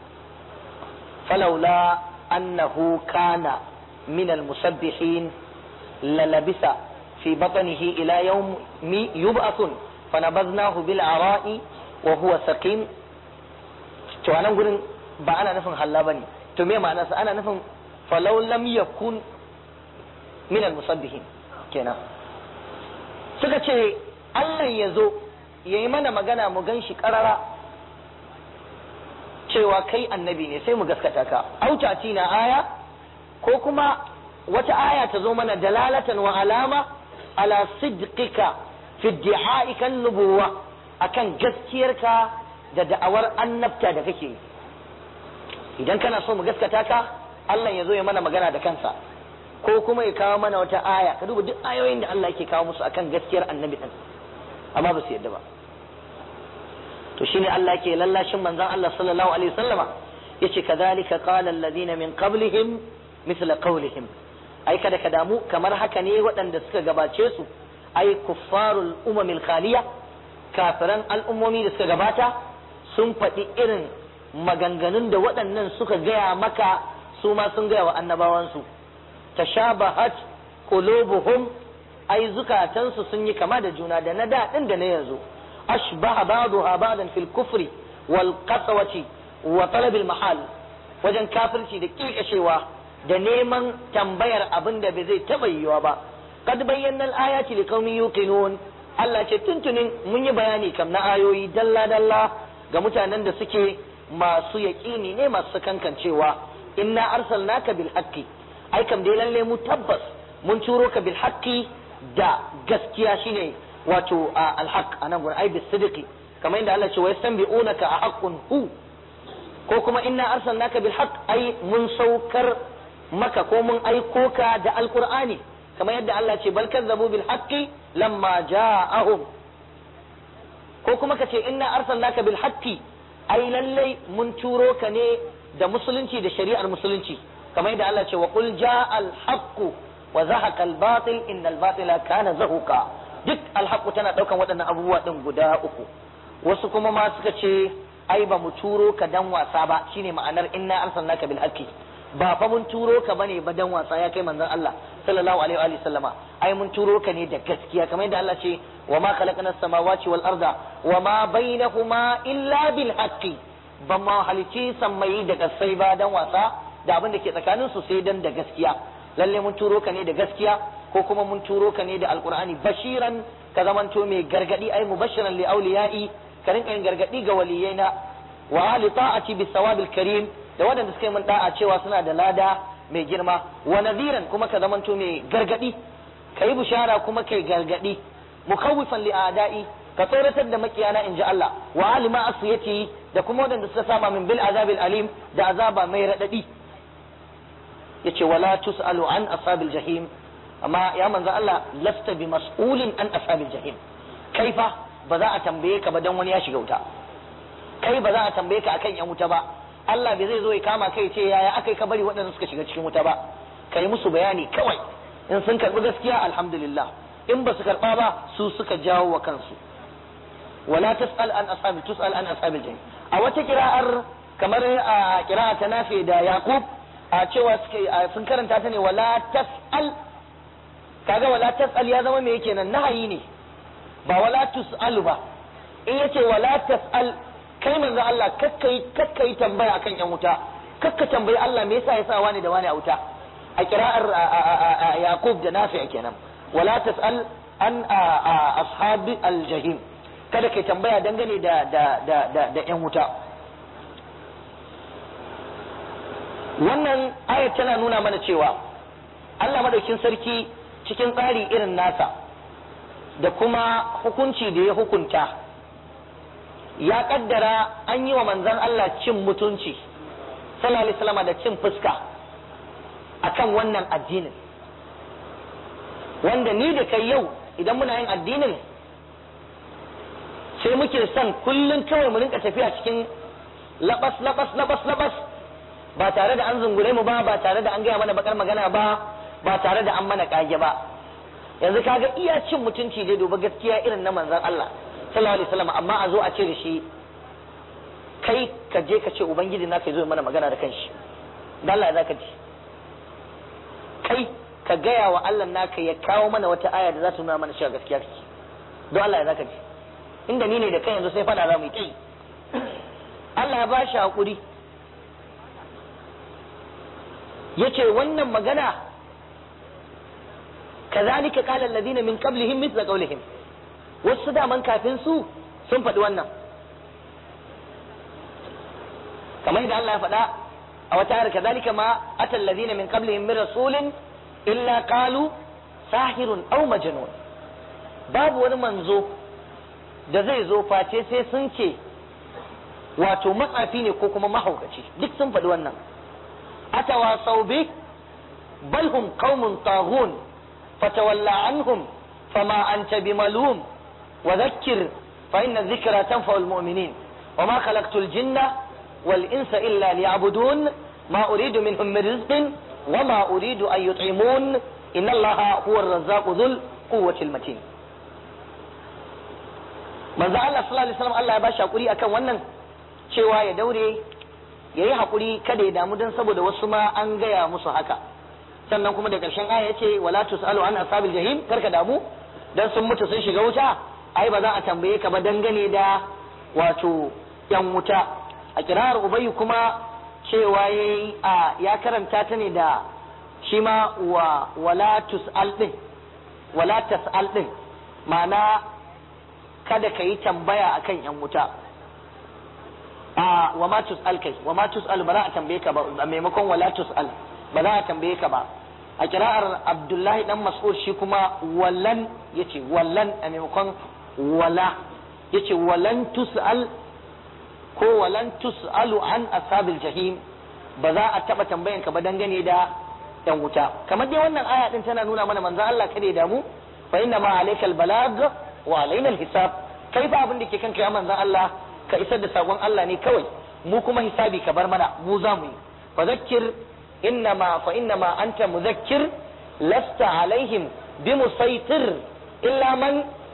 falaula annahu kana min almusabbihin للبس في بطنه إلى يوم يبعث فنبذناه بالعراء وهو سقيم to anan gurin ba ana nufin halla bane to me ma'ana sa ana nufin falau lam yakun min al-musabbihin kenan suka ce Allah ya zo ya yi mana magana mu gan shi karara cewa kai annabi ne sai mu gaskata ka autati na aya ko kuma wata aya ta zo mana dalalatan wa alama ala sidqika fi iddi'aika nubuwa akan gaskiyarka da da'awar annabta da kake idan kana so mu gaskata ka Allah ya zo ya mana magana da kansa ko kuma ya kawo mana wata aya ka duba duk ayoyin da Allah yake kawo musu akan gaskiyar annabi din amma ba su yadda ba to shine Allah yake lallashin manzon Allah sallallahu alaihi wasallama yace kadhalika qala alladhina min qablihim mithla qawlihim ai kada ka damu kamar haka ne waɗanda suka gabace su ai kuffarul umamil khaliya kafiran al'ummomi da suka gabata sun faɗi irin maganganun da waɗannan suka gaya maka su ma sun gaya wa annabawansu tashabahat qulubuhum ai zukatansu sun yi kama da juna da na daɗin da na yanzu ashbaha ba'daha ba'dan fil kufri wal qaswati wa talab al mahal wajen kafirci da kikashewa da neman tambayar abin da bai zai taɓa yiwuwa ba kad bayyana al-ayati liqaumin yuqinun Allah ce tuntunin mun yi bayani kam na ayoyi dalla dalla ga mutanen da suke masu yaƙini ne masu kankancewa inna arsalnaka bil haqqi ai kam dai lalle mu tabbas mun turo ka bil haqqi da gaskiya shine wato al haqq anan gurin ai bis sidqi kamar inda Allah ce wa yastanbi'unaka a haqqun hu ko kuma inna arsalnaka bil haqq ai mun saukar maka ko mun aiko ka da alqur'ani kamar yadda Allah ce bal kazzabu bil haqqi lamma ja'ahum ko kuma ka ce inna arsalnaka bil haqqi ai lallai mun turo ka ne da musulunci da shari'ar musulunci kamar yadda Allah ce wa qul ja'al haqqu wa zahaqa al batil innal batila kana zahuqa duk alhaqu tana daukan waɗannan abubuwa din guda uku wasu kuma ma suka ce ai ba mu turo ka dan wasa ba shine ma'anar inna arsalnaka bil haqqi ba fa mun turo ka bane ba dan wasa ya kai manzon Allah sallallahu alaihi wa alihi sallama ai mun turo ka ne da gaskiya kamar yadda Allah ce wa ma khalaqna as-samawati wal arda wa ma bainahuma illa bil haqqi ba ma halici sammai da kasai ba dan wasa da abin da ke tsakanin su sai dan da gaskiya lalle mun turo ka ne da gaskiya ko kuma mun turo ka ne da alqur'ani bashiran ka zamanto mai gargadi ai mubashiran li awliyai ka rinka yin gargadi ga waliyaina wa ahli ta'ati bis sawabil karim da waɗanda suka yi min da'a cewa suna da lada mai girma wa nadhiran kuma ka zamanto mai gargadi ka yi bishara kuma kai gargadi mukawwifan li a'da'i ka tsoratar da makiyana in ji Allah wa alima asiyati da kuma waɗanda suka sama min bil azabil alim da azaba mai radadi yace wala tusalu an ashabil jahim amma ya manzo Allah lasta bi mas'ulin an ashabil jahim kaifa ba za a tambaye ka ba dan wani ya shiga wuta kai ba za a tambaye ka akan yan wuta ba Allah bai zai zo ya kama kai ce yaya akai ka bari waɗanda suka shiga cikin wuta ba kai musu bayani kawai in sun karɓi gaskiya alhamdulillah in ba su karɓa ba su suka jawo wa kansu wala tas'al an ashabi tus'al an ashabil jahim a wata kira'ar kamar a kira'a ta nafi da yaqub a cewa suke sun karanta ta ne wala tas'al kaga wala tas'al ya zama me yake nan nahayi ne ba wala tus'alu ba in yace wala tas'al kai manzo Allah kakkai kakkai tambaya akan yan wuta kakka tambayi Allah me yasa yasa wani da wani a wuta a kira'ar Yaqub da Nafi kenan wala tas'al an ashabi al-jahim kada kai tambaya dangane da da da da, da yan wuta wannan ayat tana nuna mana cewa Allah madaukin sarki cikin tsari irin nasa da kuma hukunci da ya hukunta ya kaddara an yi wa manzan Allah cin mutunci sallallahu alaihi wasallam da cin fuska akan wannan addinin wanda ni da kai yau idan muna yin addinin sai muke son kullum kawai mu rinka tafiya cikin labas labas labas labas ba tare da an zungure mu ba ba tare da an gaya mana bakar magana ba ba tare da an mana kage ba yanzu kaga iya cin mutunci dai duba gaskiya irin na manzan Allah sallallahu alaihi wasallam amma a zo a ce da shi kai ka je ka ce ubangiji na kai zo mana magana da kanshi da Allah za ka ji kai ka gaya wa Allah naka ya kawo mana wata aya da za ta nuna mana cewa gaskiya kake don Allah za ka ji inda ni ne da kai yanzu sai fada za mu yi kai Allah ya ba shi hakuri yace wannan magana kazalika qala alladhina min qablihim mithla qawlihim wasu daman kafin su sun faɗi wannan kamar yadda Allah ya faɗa a wata ayar kazalika ma atal ladina min qablihim min rasulin illa qalu sahirun aw majnun babu wani manzo da zai zo face sai sun ce wato matsafi ne ko kuma mahaukaci duk sun faɗi wannan atawasau bi bal hum qaumun taghun fatawalla anhum fama anta bimalum وذكر فإن الذكرى تنفع المؤمنين وما خلقت الجن والإنس إلا ليعبدون ما أريد منهم من رزق وما أريد أن يطعمون إن الله هو الرزاق ذو القوة المتين manzo Allah sallallahu alaihi wasallam Allah ya bashi hakuri akan wannan cewa ya daure yayi hakuri kada ya damu dan saboda wasu ma an gaya musu haka sannan kuma da karshen aya yace wala tusalu an ashabil jahim karka damu dan sun mutu sun shiga wuta ai ba za a tambaye ka ba dangane da wato yan wuta a kirar ubayyu kuma cewa yayi a ya karanta ta ne da shi ma wa wala tus'al din wala tas'al din ma'ana kada ka yi tambaya akan yan wuta a wa ma tus'al kai wa ma tus'al ba za a tambaye ka ba a maimakon wala tus'al ba za a tambaye ka ba a kira'ar abdullahi dan mas'ud shi kuma wallan yace wallan a maimakon wala yace walan tus'al ko walan tus'alu an ashabil jahim ba za a taba tambayan ka ba dangane da yan wuta kamar dai wannan aya din tana nuna mana manzo Allah kada ya damu fa inna ma alaikal balag wa alaina hisab kai fa abin da ke kanka ya manzo Allah ka isar da sakon Allah ne kawai mu kuma hisabi ka bar mana mu za mu yi fa zakkir inna ma fa inna ma anta muzakkir lasta alaihim bimusaitir illa man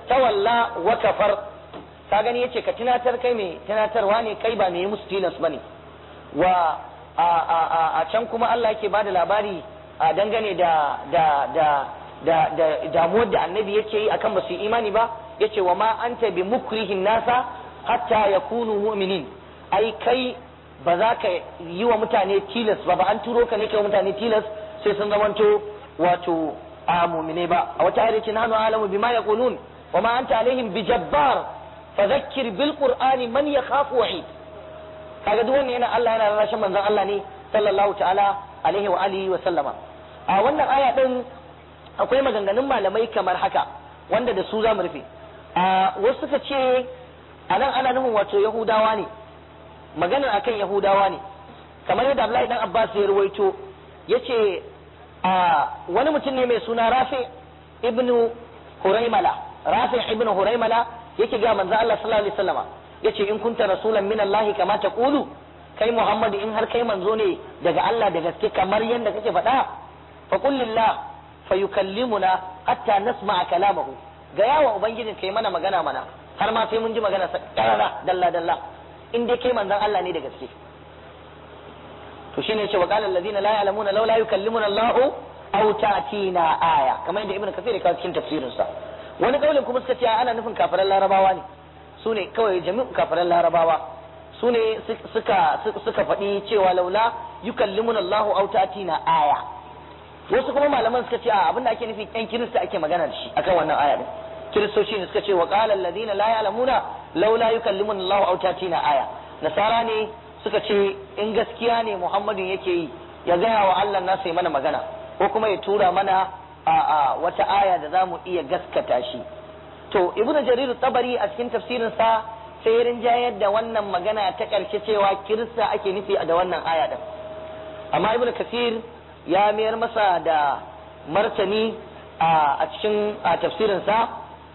tawalla wa kafar ka gani yace ka tunatar kai mai tunatarwa ne kai ba mai musu tilas bane wa a a a, a can kuma Allah yake bada labari a dangane da da da da da damuwar da annabi yake yi akan basu yi imani ba yace wa ma anta bi mukrihin nasa hatta yakunu mu'minin ai kai ba za ka yi wa mutane tilas ba ba an turo ka ne kai wa mutane tilas sai sun zamanto wato a mu'mine ba a wata ayar ce nahnu alamu bima yaqulun wa ma anta alaihim bijabbar fadhakkir bil qur'ani man yakhafu wa'id kaga duk wannan yana Allah yana rarrashin manzon Allah ne sallallahu ta'ala alaihi wa alihi wa sallama a wannan aya din akwai maganganun malamai kamar haka wanda da su za mu rufe a wasu suka ce a nan ana nufin wato yahudawa ne maganar akan yahudawa ne kamar yadda Abdullahi dan Abbas ya ruwaito yace a wani mutum ne mai suna Rafi ibnu Huraimala Rafi ibnu Huraimala yake ga manzo Allah sallallahu alaihi wasallama yace in kunta rasulan min Allah kama taqulu kai Muhammadu in har kai manzo ne daga Allah da gaske kamar yadda kake faɗa fa qul lillah fa yukallimuna hatta nasma'a kalamahu ga yawa ubangijin kai mana magana mana har ma sai mun ji magana sa karara dalla dalla in dai kai manzon Allah ne da gaske to shine yace wa qala alladhina la ya'lamuna law la yukallimuna Allah aw ta'tina aya kamar yadda ibnu kathir ya kawo cikin tafsirin sa wani kaulin kuma suka ce ana nufin kafiran larabawa ne su ne kawai jami'u kafiran larabawa su ne suka suka faɗi cewa laula yukallimuna Allah aw ta'tina aya wasu kuma malaman suka ce a abinda ake nufi yan kirista ake magana da shi akan wannan aya din kiristoci ne suka ce wa qala alladhina la ya'lamuna laula yukallimuna Allah aw ta'tina aya nasara ne suka ce in gaskiya ne Muhammadin yake yi ya gaya wa Allah na sai mana magana ko kuma ya tura mana a wata aya da zamu iya gaskata shi to ibnu jarir tabari a cikin tafsirin sa sai rinjayar da wannan magana ta karshe cewa kirista ake nufi da wannan aya din amma ibnu kasir ya mayar masa da martani a cikin tafsirin sa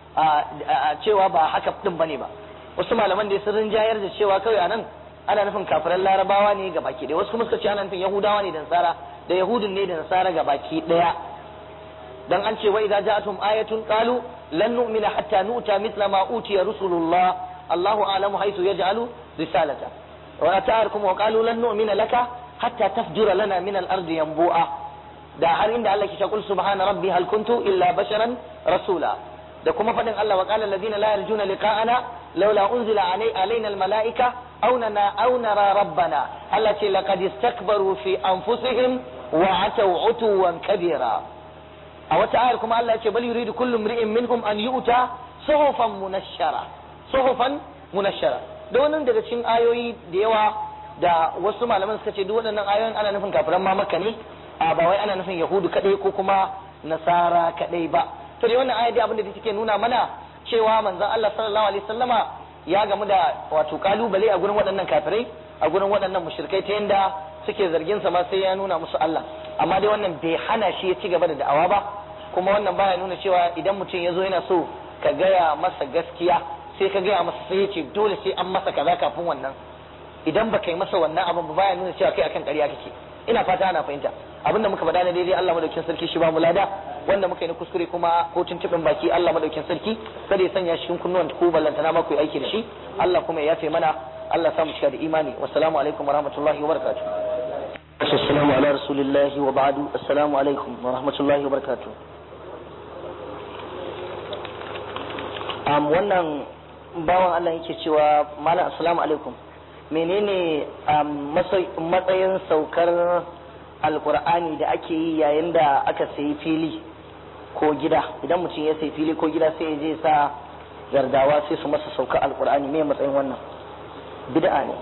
cewa ba haka din bane ba wasu malaman da sun rinjayar da cewa kawai anan ana nufin kafiran larabawa ne ga baki ɗaya wasu kuma suka ce ana nufin yahudawa ne da nasara da yahudun ne da nasara ga baki ɗaya dan an ce wa idza ja'atum ayatun qalu lan nu'mina hatta nu'ta mithla ma utiya rusulullah Allahu a'lamu haythu yaj'alu risalata wa ata'arkum wa qalu lan nu'mina laka hatta tafjura lana min al-ardi yanbu'a da har inda Allah ke ce kul subhana rabbi hal kuntu illa basharan rasula da kuma fadin Allah wa qala alladhina la yarjuna liqa'ana laula unzila alaina al-mala'ika aw nana aw nara rabbana Allah ce laqad istakbaru fi anfusihim wa ataw utuwan kabira a wata ayar kuma Allah ya ce bal yuridu kullu imri'in minhum an yu'ta suhufan munashshara suhufan munashshara da wannan daga cikin ayoyi da yawa da wasu malaman suka ce duk waɗannan ayoyin ana nufin kafiran ma makka ne a ba wai ana nufin yahudu kadai ko kuma nasara kadai ba to dai wannan aya dai abin da take nuna mana cewa manzon Allah sallallahu alaihi wasallama ya gamu da wato kalubale a gurin waɗannan kafirai a gurin waɗannan mushrikai ta yanda suke zargin sa ma sai ya nuna musu Allah amma dai wannan bai hana shi ya ci gaba da da'awa ba kuma wannan baya nuna cewa idan mutum ya zo yana so ka gaya masa gaskiya sai ka gaya masa sai ya ce dole sai an masa kaza kafin wannan idan ba kai masa wannan abin ba baya nuna cewa kai akan ƙarya kake ina fata ana fahimta abinda muka faɗa na daidai Allah madaukin sarki shi ba mu lada wanda muka yi na kuskure kuma ko tuntuɓin baki Allah madaukin sarki kada ya sanya cikin kunnuwan ku ballantana ma ku yi aiki da shi Allah kuma ya yafe mana Allah samu cika da imani wassalamu alaikum wa rahmatullahi wa barakatuh assalamu ala rasulillahi wa ba'du assalamu alaikum wa rahmatullahi wa barakatuh um, wannan bawan Allah yake cewa malam assalamu alaikum menene matsayin saukar alkur'ani da ake yi yayin da aka sayi fili ko gida idan mutum ya sayi fili ko gida sai ya je sa gardawa sai su masa saukar alkur'ani me matsayin wannan bid'a ne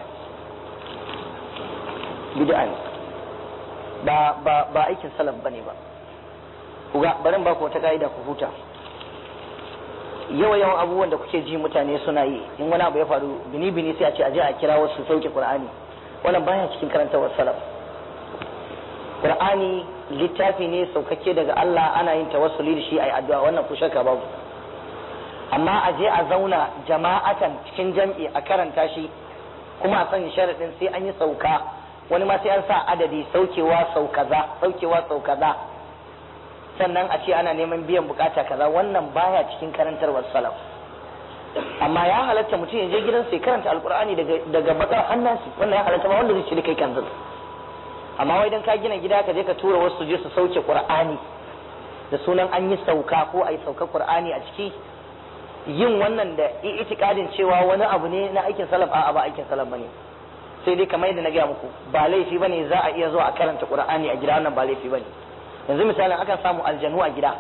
bid'a ne ba ba ba aikin salaf bane ba ku ga barin ba ku wata ka'ida ku huta yawa yawan abubuwan da kuke ji mutane suna yi in wani abu ya faru bini bini sai a ce aje a kira wasu sauke qur'ani wannan baya cikin karantawar salaf qur'ani littafi ne saukake daga Allah ana yin tawassuli da shi ayi addu'a wannan ku shakka babu amma a je a zauna jama'atan cikin jam'i a karanta shi kuma a sanya sharadin sai an yi sauka wani ma sai an sa adadi saukewa sau kaza saukewa sau kaza sannan a ce ana neman biyan bukata kaza wannan baya cikin karantarwar salaf amma ya halatta mutum ya je gidansa ya karanta alkur'ani daga daga bakar hannasi wannan ya halatta ba wanda zai ci kai kanzil amma wai dan ka gina gida ka je ka tura wasu je su sauke qur'ani da sunan an yi sauka ko a yi sauka qur'ani a ciki yin wannan da itikadin cewa wani abu ne na aikin salaf a'a ba aikin salaf bane sai dai kamar yadda na gaya muku ba laifi bane za a iya zuwa a karanta qur'ani a gida wannan ba laifi bane yanzu misalin akan samu aljanu a gida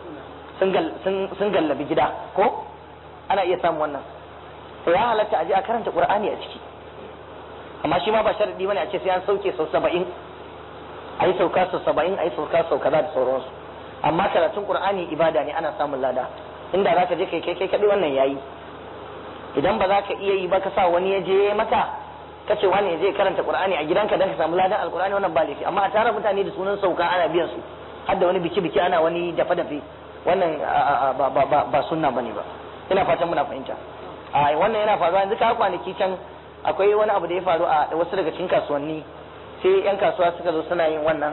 sun gallabi gida ko ana iya samun wannan to ya halatta a je a karanta qur'ani a ciki amma shi ma ba sharadi bane a ce sai an sauke sau saba'in a yi sauka sau saba'in a yi sauka sau kaza da sauransu amma karatun qur'ani ibada ne ana samun lada inda za ka je kai kai kai kaɗai wannan yayi idan ba za ka iya yi ba ka sa wani ya je maka ka ce wani ya je karanta qur'ani a gidanka dan ka samu ladan alqur'ani wannan ba laifi amma a tara mutane da sunan sauka ana biyan su har da wani biki biki ana wani dafe dafe wannan ba ba ba sunna bane ba ina fatan muna fahimta a wannan yana faruwa yanzu ka kwanaki can akwai wani abu da ya faru a wasu daga cikin kasuwanni sai yan kasuwa suka zo suna yin wannan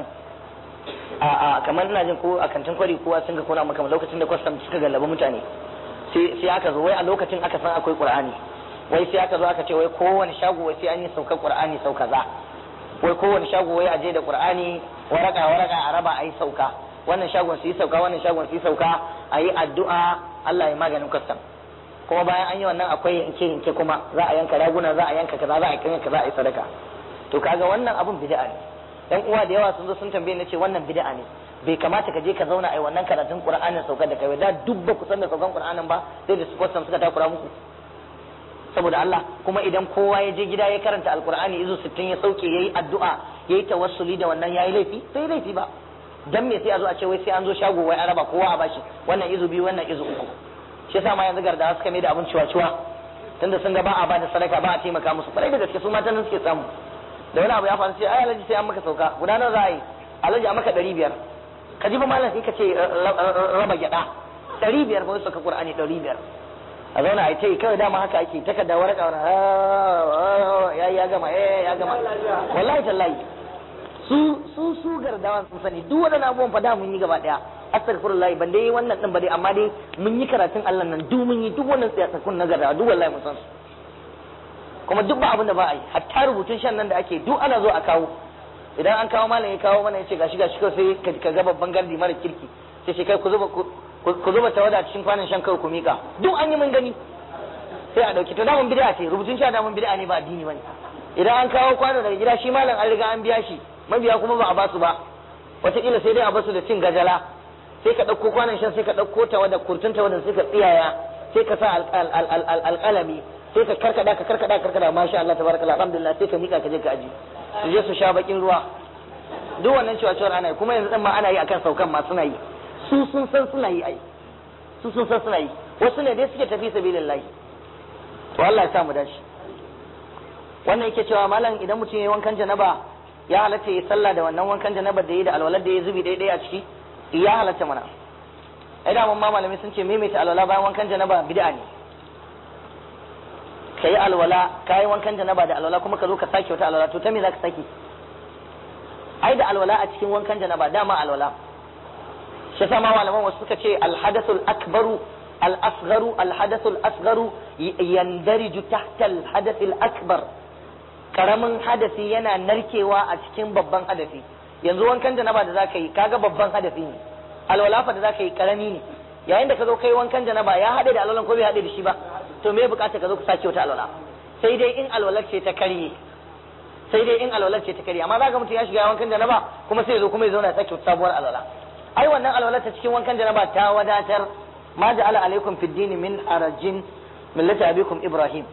a kamar ina jin ko a kantin kwari kowa sun ga kona maka lokacin da kwastam suka gallaba mutane sai aka zo wai a lokacin aka san akwai qur'ani wai sai aka zo aka ce wai kowane shago wai sai an yi saukar qur'ani sau kaza wai kowane shago wai aje da qur'ani waraka waraka a raba a yi sauka wannan shagon su yi sauka wannan shagon su yi sauka a yi addu'a Allah ya maganin kwastam kuma bayan an yi wannan akwai yanke yanke kuma za a yanka raguna za a yanka kaza za a yanka kaza a yi sadaka to kaga wannan abun bid'a ne yan uwa da yawa sun zo sun tambaye ni ce wannan bid'a ne bai kamata ka je ka zauna a yi wannan karatun qur'anin saukar da kai da duk ba ku san da saukan qur'anin ba sai da su kwastam suka takura muku saboda Allah kuma idan kowa ya je gida ya karanta alqur'ani izu 60 ya sauke yayi addu'a yayi tawassuli da wannan yayi laifi sai laifi ba dan me sai a zo a ce wai sai an zo shago wai an raba kowa a bashi wannan izu biyu wannan izu uku shi yasa ma yanzu gardawa suka mai da abin ciwa-ciwa tunda sun ga ba a bada sadaka ba a taimaka musu kwarai da gaske su matan nan suke samu da wani abu ya faru sai ai alhaji sai an maka sauka guda nawa za a yi alhaji a maka ɗari biyar ka ji ba malam sai ka ce raba gyaɗa ɗari biyar ba sauka qur'ani ɗari biyar a zauna a yi ce kawai dama haka ake takarda waraka wani ya ya gama ya gama wallahi tallahi su su su gardawan sun sani duk waɗannan abubuwan fa da mun yi gaba ɗaya astaghfirullah ban dai wannan din ba dai amma dai mun yi karatun Allah nan duk mun yi duk wannan tsayasakun na gardawa duk wallahi mun san su kuma duk ba abin da ba a yi hatta rubutun shan nan da ake duk ana zo a kawo idan an kawo malam ya kawo mana ya ce gashi gashi kawai sai ka ga babban gardi mara kirki sai shi kai ku zuba ku zuba tawada cikin kwanan shan kawai ku mika duk an yi mun gani sai a dauki to damun bid'a ce rubutun sha damun bid'a ne ba addini bane idan an kawo kwano daga gida shi malam an riga an biya shi mabiya kuma ba a basu ba wataƙila sai dai a basu da cin gajala sai ka ɗauko kwanan shan sai ka ɗauko tawada kurtun tawadan sai ka tsiyaya sai ka sa alƙalami sai ka karkada ka karkada karkada masha Allah tabarakallah alhamdulillah sai ka mika ka je ka aji su je su sha bakin ruwa duk wannan cewa cewa ana yi kuma yanzu ma ana yi akan saukan ma suna yi su sun san suna yi ai su sun san suna yi wasu ne dai suke tafi sabilillahi to Allah ya sa mu dashi wannan yake cewa malam idan mutum yayi wankan janaba ya halatta ya sallah da wannan wankan janaba da yayi da alwalar da ya zubi daidai a ciki ya halatta mana ai da mun ma malamai sun ce maimaita alwala bayan wankan janaba bid'a ne ka yi alwala ka yi wankan janaba da alwala kuma ka zo ka sake wata alwala to ta me za ka sake ai da alwala a cikin wankan janaba dama alwala shi sama malaman wasu suka ce alhadathul akbaru al-asgharu alhadathul asgharu yandariju tahta alhadathil akbar karamin hadasi yana narkewa a cikin babban hadasi yanzu wankan janaba da zaka yi kaga babban hadasi ne alwala fa da zaka yi karami ne yayin da ka zo kai wankan janaba ya haɗe da alwalan ko bai haɗe da shi ba to me bukata ka zo ka sake wata alwala sai dai in alwalar ce ta karye sai dai in alwalar ce ta karye amma zaka mutum ya shiga wankan janaba kuma sai ya zo kuma ya zauna ya sake wata sabuwar alwala ai wannan alwalar ta cikin wankan janaba ta wadatar ma ja'ala alaikum fid dini min harajin millata abikum ibrahim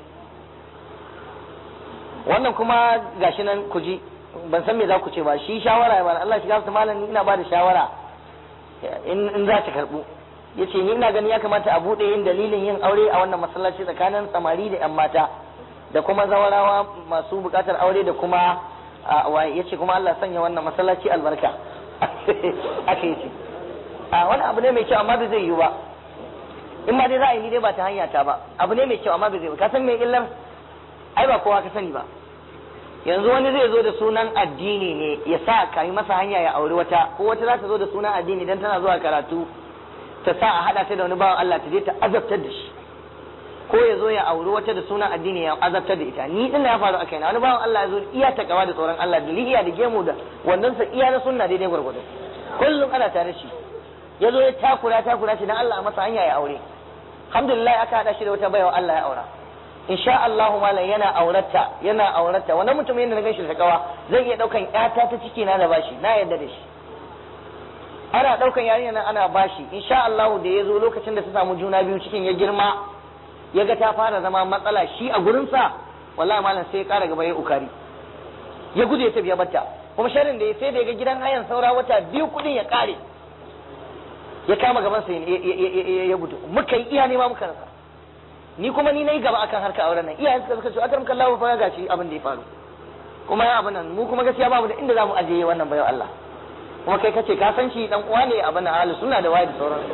wannan kuma gashi nan ku ji ban san me za ku ce ba shi shawara ba Allah shiga su malam ina ba da shawara in za ta karbu yace ni ina gani ya kamata a bude yin dalilin yin aure a wannan masallaci tsakanin samari da yan mata da kuma zawarawa masu bukatar aure da kuma yace kuma Allah sanya wannan masallaci albarka aka yace a wani abu ne mai kyau amma bai zai yiwu ba in ma dai za a yi ni dai ba ta hanya ta ba abu ne mai kyau amma bai zai yiwu ka san me illar ai ba kowa ka sani ba yanzu wani zai zo da sunan addini ne ya sa ka yi masa hanya ya auri wata ko wata za ta zo da sunan addini dan tana zuwa karatu ta sa a hada ta da wani bawan Allah ta je ta azabtar da shi ko ya zo ya auri wata da sunan addini ya azabtar da ita ni din ya faru a kaina wani bawan Allah ya zo iya takawa da tsoron Allah da lihiya da gemu da wannan sa iya na sunna daidai gwargwado kullum ana tare shi ya zo ya takura takura shi dan Allah a masa hanya ya aure alhamdulillah aka hada shi da wata baiwa Allah ya aura insha Allahu malam yana aurata yana aurata wannan mutum yana na ganshi da takawa zai iya daukan ƴata ta ciki na da bashi na yadda da shi ana daukan yarinya nan ana bashi insha Allahu da ya zo lokacin da ta samu juna biyu cikin ya girma ya ga ta fara zama matsala shi a gurinsa wallahi malam sai ya kara gaba ya ukari ya gudu ya tafi ya batta kuma sharin da ya sai da ya ga gidan hayan saura wata biyu kudin ya kare ya kama gaban sa ya gudu muka yi iya nema muka rasa ni kuma ni nayi gaba akan harka auren nan iyayen suka suka ce akram kallahu fa ga shi abin da ya faru kuma ya abin nan mu kuma gaskiya babu da inda zamu ajiye wannan bayan Allah kuma kai kace ka san shi dan uwa ne abin nan ahlus sunna da wayi da sauransu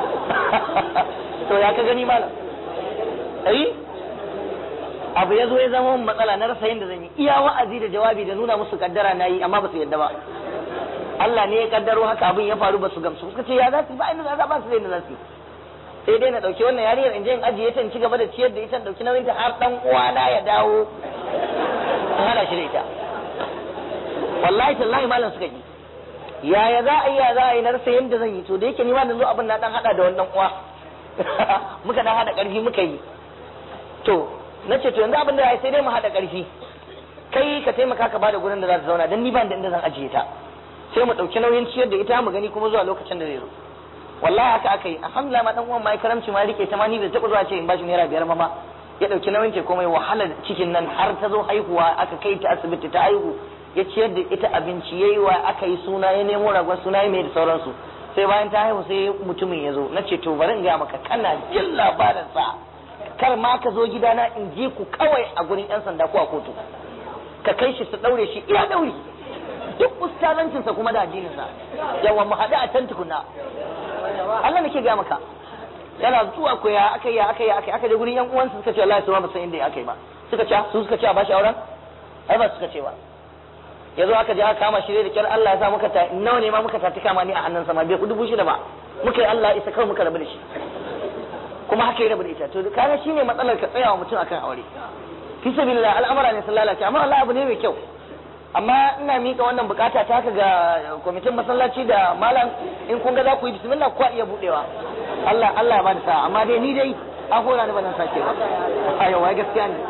to ya ka gani malam ai abu ya zo ya zama matsala na rasa yadda zan yi iya wa'azi da jawabi da nuna musu kaddara na yi amma ba su yadda ba Allah ne ya kaddaro haka abin ya faru ba su gamsu suka ce ya za su ba inda za ba su da inda za su sai dai na dauki wannan yariyar in je in ajiye ta in ci gaba da ciyar da ita in dauki nauyin ta har dan uwana ya dawo in hana shi da ita wallahi tallahi malam suka yi yaya za a yi ya za a yi na rasa yadda zan yi to da yake ni ma da zo abin na dan hada da wannan uwa muka dan hada karfi muka yi to na ce to yanzu abin da ya sai dai mu hada karfi kai ka taimaka ka bada gurin da za ta zauna dan ni ban da inda zan ajiye ta sai mu dauki nauyin ciyar da ita mu gani kuma zuwa lokacin da zai zo wallahi haka aka yi alhamdulillah ma dan uwan mai karamci ma rike ta ma ni da taba zuwa ce in bashi naira biyar ma ya dauki nauyin ta komai wahalar cikin nan har ta zo haihuwa aka kai ta asibiti ta haihu ya ciyar da ita abinci yayi wa aka yi suna ya nemo ragon suna ya mai da sauransu sai bayan ta haihu sai mutumin ya zo na ce to bari in gaya maka kana jin labarin sa kar ma ka zo gidana in je ku kawai a gurin yan sanda ko a kotu ka kai shi su daure shi iya dauri duk ustazancinsa kuma da addininsa yawa mu haɗu a can tukuna Allah nake gaya maka yana zuwa ko ya aka yi aka yi aka aka je gurin yan uwansa suka ce Allah ya ba san inda aka yi ba suka ce su suka ce a bashi auren ai ba suka ce ba ya zo aka je aka kama shi da kyar Allah ya sa muka ta nawa ne ma muka ta kama ni a hannunsa ma bai ku dubu shida ba muka yi Allah isa kawai muka rabu da shi kuma haka ya rabu da ita to kaga shine matsalar ka tsaya wa mutum akan aure fi sabilillah al'amara ne sun lalace amma Allah abu ne mai kyau amma ina mika wannan bukata ta haka ga kwamitin masallaci da malam in kun ga za ku yi bismillah ku iya budewa Allah Allah ya bada sa amma dai ni dai an hora ni ba nan sake ba ayo wai gaskiya ne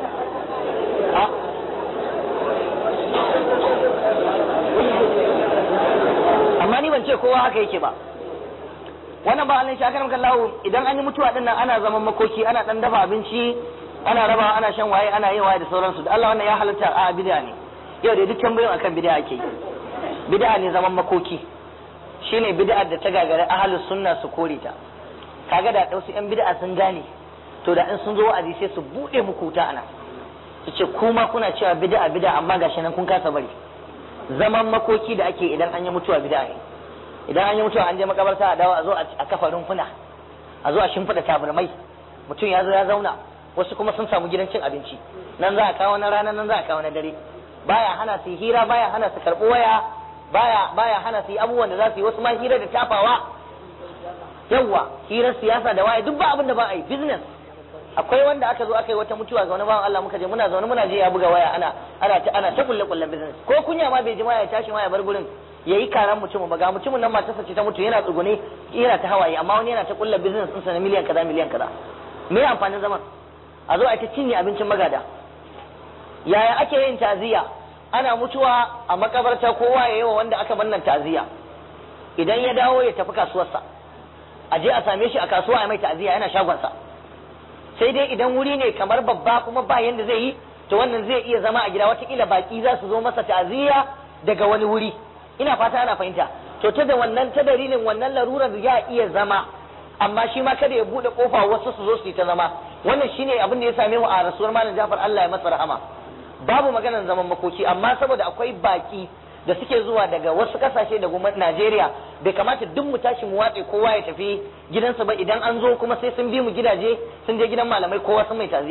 amma ni ban ce kowa haka yake ba wannan ba Allah shi aka ramkan lawo idan an yi mutuwa din nan ana zaman makoki ana dan dafa abinci ana raba ana shan waye ana yin waye da sauransu da Allah wannan ya halatta a bid'a ne yau da duk tambayoyin akan bid'a ake yi bid'a ne zaman makoki shine bid'a da ta gagari ahlus sunna su kore ta kaga da dausu yan bid'a sun gane to da in sun zo wa'azi sai su bude muku ta ana su ce kuma kuna cewa bid'a bid'a amma gashi nan kun kasa bari zaman makoki da ake idan an yi mutuwa bid'a ne idan an yi mutuwa an je makabarta a dawo a zo a kafa rumfuna a zo a shimfiɗa tabarmai mutum ya zo ya zauna wasu kuma sun samu gidan cin abinci nan za a kawo na rana nan za a kawo na dare baya hana su hira baya hana su karɓi waya baya baya hana su yi abubuwan da za su yi wasu ma hira da tafawa yawwa hirar siyasa da waye duk ba abin da ba a yi business akwai wanda aka zo aka yi wata mutuwa ga wani bawan Allah muka je muna zaune muna je ya buga waya ana ana ta ana ta kulle kullen business ko kunya ma bai ji ma ya tashi ma ya bar gurin yayi karan mutumin ba ga mutumin nan matarsa ce ta mutu yana tsugune yana ta hawaye amma wani yana ta kulle business ɗinsa na miliyan kaza miliyan kaza me amfanin zaman a zo a ta cinye abincin magada yaya ake yin taziya ana mutuwa a makabarta kowa ya yi wa wanda aka bannan taziya idan ya dawo ya tafi kasuwarsa a je a same shi a kasuwa ya mai taziya yana shagonsa sai dai idan wuri ne kamar babba kuma ba yanda zai yi to wannan zai iya zama a gida watakila baki za su zo masa taziya daga wani wuri ina fata ana fahimta to ta da wannan ta dalilin wannan larurar ya iya zama amma shi ma kada ya bude kofa wasu su zo su yi ta zama wannan shine abin da ya same mu a rasuwar malam Jafar Allah ya masa rahama babu maganar zaman makoki amma saboda akwai baki da suke zuwa daga wasu kasashe da kuma Najeriya bai kamata duk mu tashi mu watse kowa ya tafi gidansa ba idan an zo kuma sai sun bi mu gidaje sun je gidan malamai kowa sun mai taziya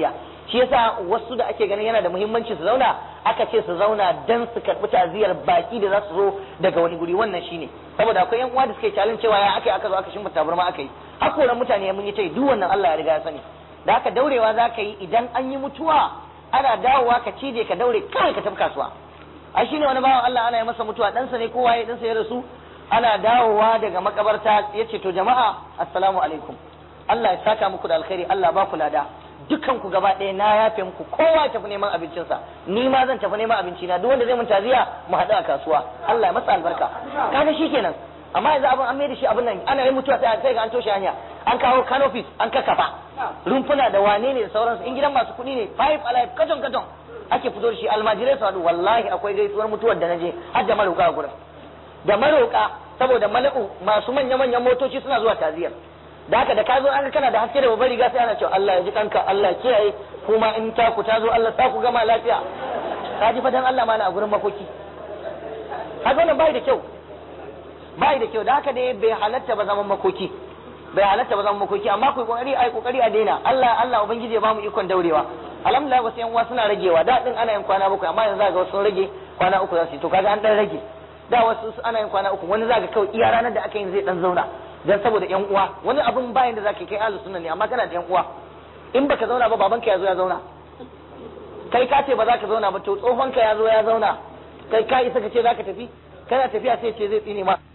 shi yasa wasu da ake ganin yana da muhimmanci su zauna aka ce su zauna dan su karɓi ta'aziyar baki da za su zo daga wani guri wannan shine saboda akwai yan uwa da suke challenge cewa ya aka aka zo aka shimfa tabarma aka yi hakoran mutane mun yi ta duk wannan Allah ya riga ya sani da haka daurewa za ka yi idan an yi mutuwa ana dawowa ka cije ka daure kawai ka tafi kasuwa ai shine wani bawan Allah ana yi masa mutuwa ɗansa ne kowa ya ɗansa ya rasu ana dawowa daga makabarta ya ce to jama'a assalamu alaikum Allah ya saka muku da alkhairi Allah ba ku lada dukan ku gaba ɗaya na yafe muku kowa ya tafi neman abincinsa ni ma zan tafi neman abinci na duk wanda zai mun taziya mu haɗu a kasuwa Allah ya masa albarka kaga shikenan amma yanzu abin an mai da shi abin nan ana yin mutuwa sai sai ga an toshe hanya an kawo canopies an kakkafa rumfuna da wane ne da sauransu in gidan masu kuɗi ne five alive katon katon ake fito da shi almajirai su haɗu wallahi akwai gaisuwar mutuwar da naje har da maroka a gurin da maroka saboda mala'u masu manya manyan motoci suna zuwa taziyar da haka da ka zo an kana da haske da babbar riga sai ana cewa Allah ya ji kanka Allah ya kiyaye kuma in ta ku ta zo Allah ta ku gama lafiya ka ji fadan Allah mana a gurin makoki haka wannan bai da kyau bai da kyau da haka dai bai halatta ba zaman makoki bai halatta ba zaman makoki amma ku kokari ai kokari a daina Allah Allah ubangiji ya bamu ikon daurewa alhamdulillah wasu yan uwa suna ragewa da din ana yin kwana bakwai amma yanzu ga wasu sun rage kwana uku za su yi to kaga an dan rage da wasu ana yin kwana uku wani zaka kawai iya ranar da aka yin zai dan zauna dan saboda yan uwa wani abun bayan da zaka kai ahlus sunna ne amma kana da yan uwa in baka zauna ba babanka ya zo ya zauna kai ka ce ba za ka zauna ba to tsohonka ya zo ya zauna kai ka isa ka ce za ka tafi kana tafiya sai ce zai tsine ma